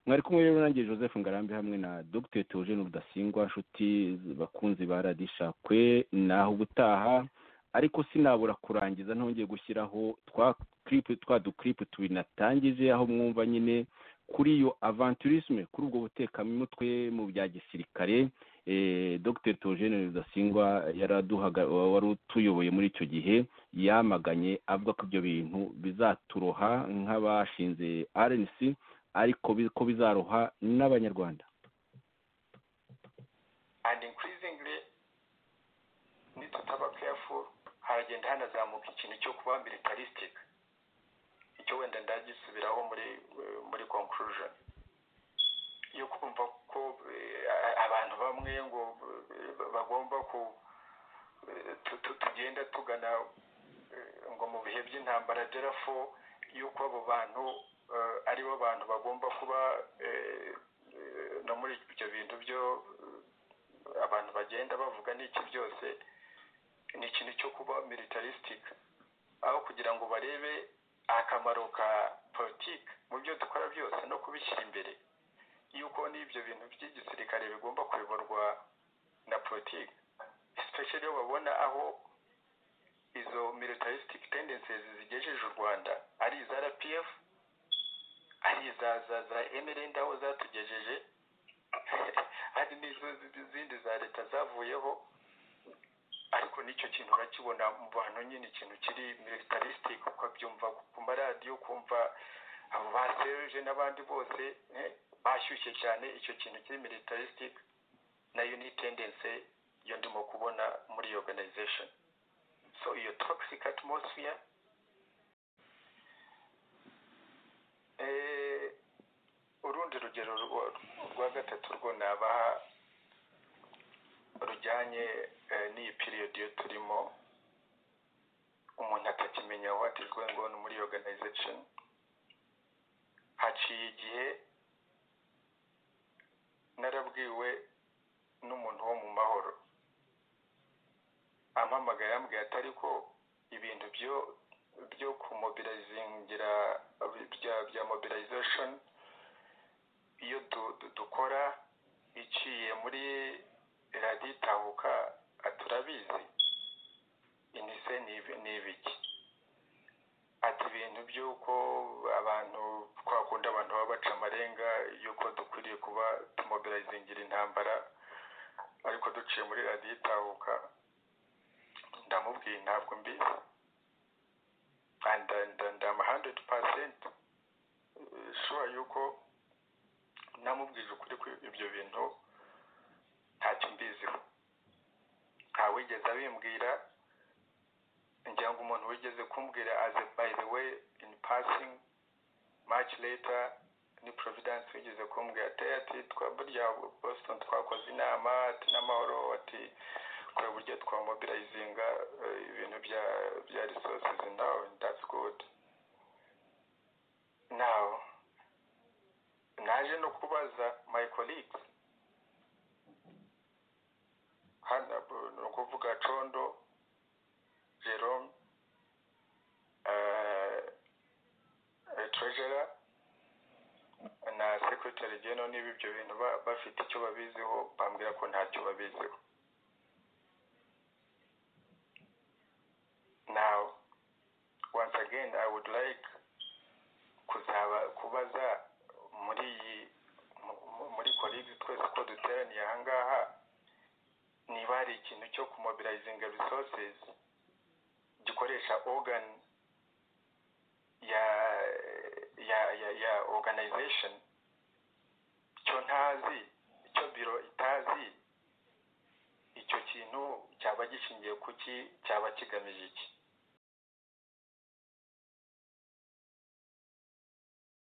mwari kumwe rero nanjye joseph ngarambe hamwe na dr teogene rudasingwa nshuti bakunzi ba radishakwe naho ubutaha ariko sinabura kurangiza ntongeye gushyiraho twa kiripu twa dukiripu tubiri natangije aho mwumva nyine kuri iyo avanturisme kuri ubwo butekamutwe mu bya gisirikare dr togene rudasingwa wari utuyoboye muri icyo gihe yamaganye avuga ko ibyo bintu bizaturoha nk'abashinze rnc ariko ko bizaroha n'abanyarwanda and increasingly nitutaba careful haragenda hanazamuka ikintu cyo kuba militaristic icyo wenda ndagisubiraho muri muri conclusion yo kumva ko abantu bamwe ngo bagomba ku tugenda tugana ngo mu bihe by'intambara derafo yuko abo bantu aribo bantu bagomba kuba no muri ibyo bintu byo abantu bagenda bavuga n'iki byose ni ikintu cyo kuba militaristic aho kugira ngo barebe akamaro ka politiki mu byo dukora byose no kubishyira imbere yuko n'ibyo bintu by'igisirikare bigomba kuyoborwa na politiki especially iyo babona aho izo militaristic tendencies zigejeje u rwanda ari iza rpf ari iza za za emerende aho zatugejeje hari n'izo zindi za leta zavuyeho ariko n'icyo kintu urakibona mu bantu nyine ikintu kiri militaristic ukabyumva ku maradiyo kumva abo ba seruje n'abandi bose bashyushye cyane icyo kintu kiri militaristic nayo ni tendense yo ndimo kubona muri iyo organization so iyo toxic atmosphere urundi rugero rwa gatatu rwo nabaha rujyanye n'iyi period iyo turimo umuntu atakimenya what is going on muri organization haciye igihe narabwiwe n'umuntu wo mu mahoro ampamagaye yambwiye atari ko ibintu byo byo kumobilizingira bya bya mobilization iyo dukora iciye muri radiyo itahuka turabizi inise ni ibiki ati ibintu by'uko abantu twakunda abantu baba baca amarenga y'uko dukwiriye kuba tumobilizingira intambara ariko duciye muri radiyo itahuka ndamubwiye ntabwo mbizi ndama handidi pasenti shuwa y'uko namubwije ukuri ko ibyo bintu ntacyo mbiziho ntawigeze abimbwira ngira ngo umuntu wigeze kumbwira aze by the way in passing much later ni providence wigeze kumbwira ati ati burya boston twakoze inama ati n'amahoro ati kureba uburyo twamobilizinga ibintu bya bya resources now that's good now naje no kubaza my colleagues hano ni ukuvuga condo jerome treasurer na secretary general niba ibyo bintu bafite icyo babiziho bambwira ko ntacyo babiziho now once again i would like kuzaba kubaza muri iyi muri colleagues twese ko duteraniye ahangaha niba hari ikintu cyo kumobilizinga resources gikoresha organ ya ya ya ya organization cyo ntazi icyo biro itazi icyo kintu cyaba gishingiye kuki cyaba kigamije iki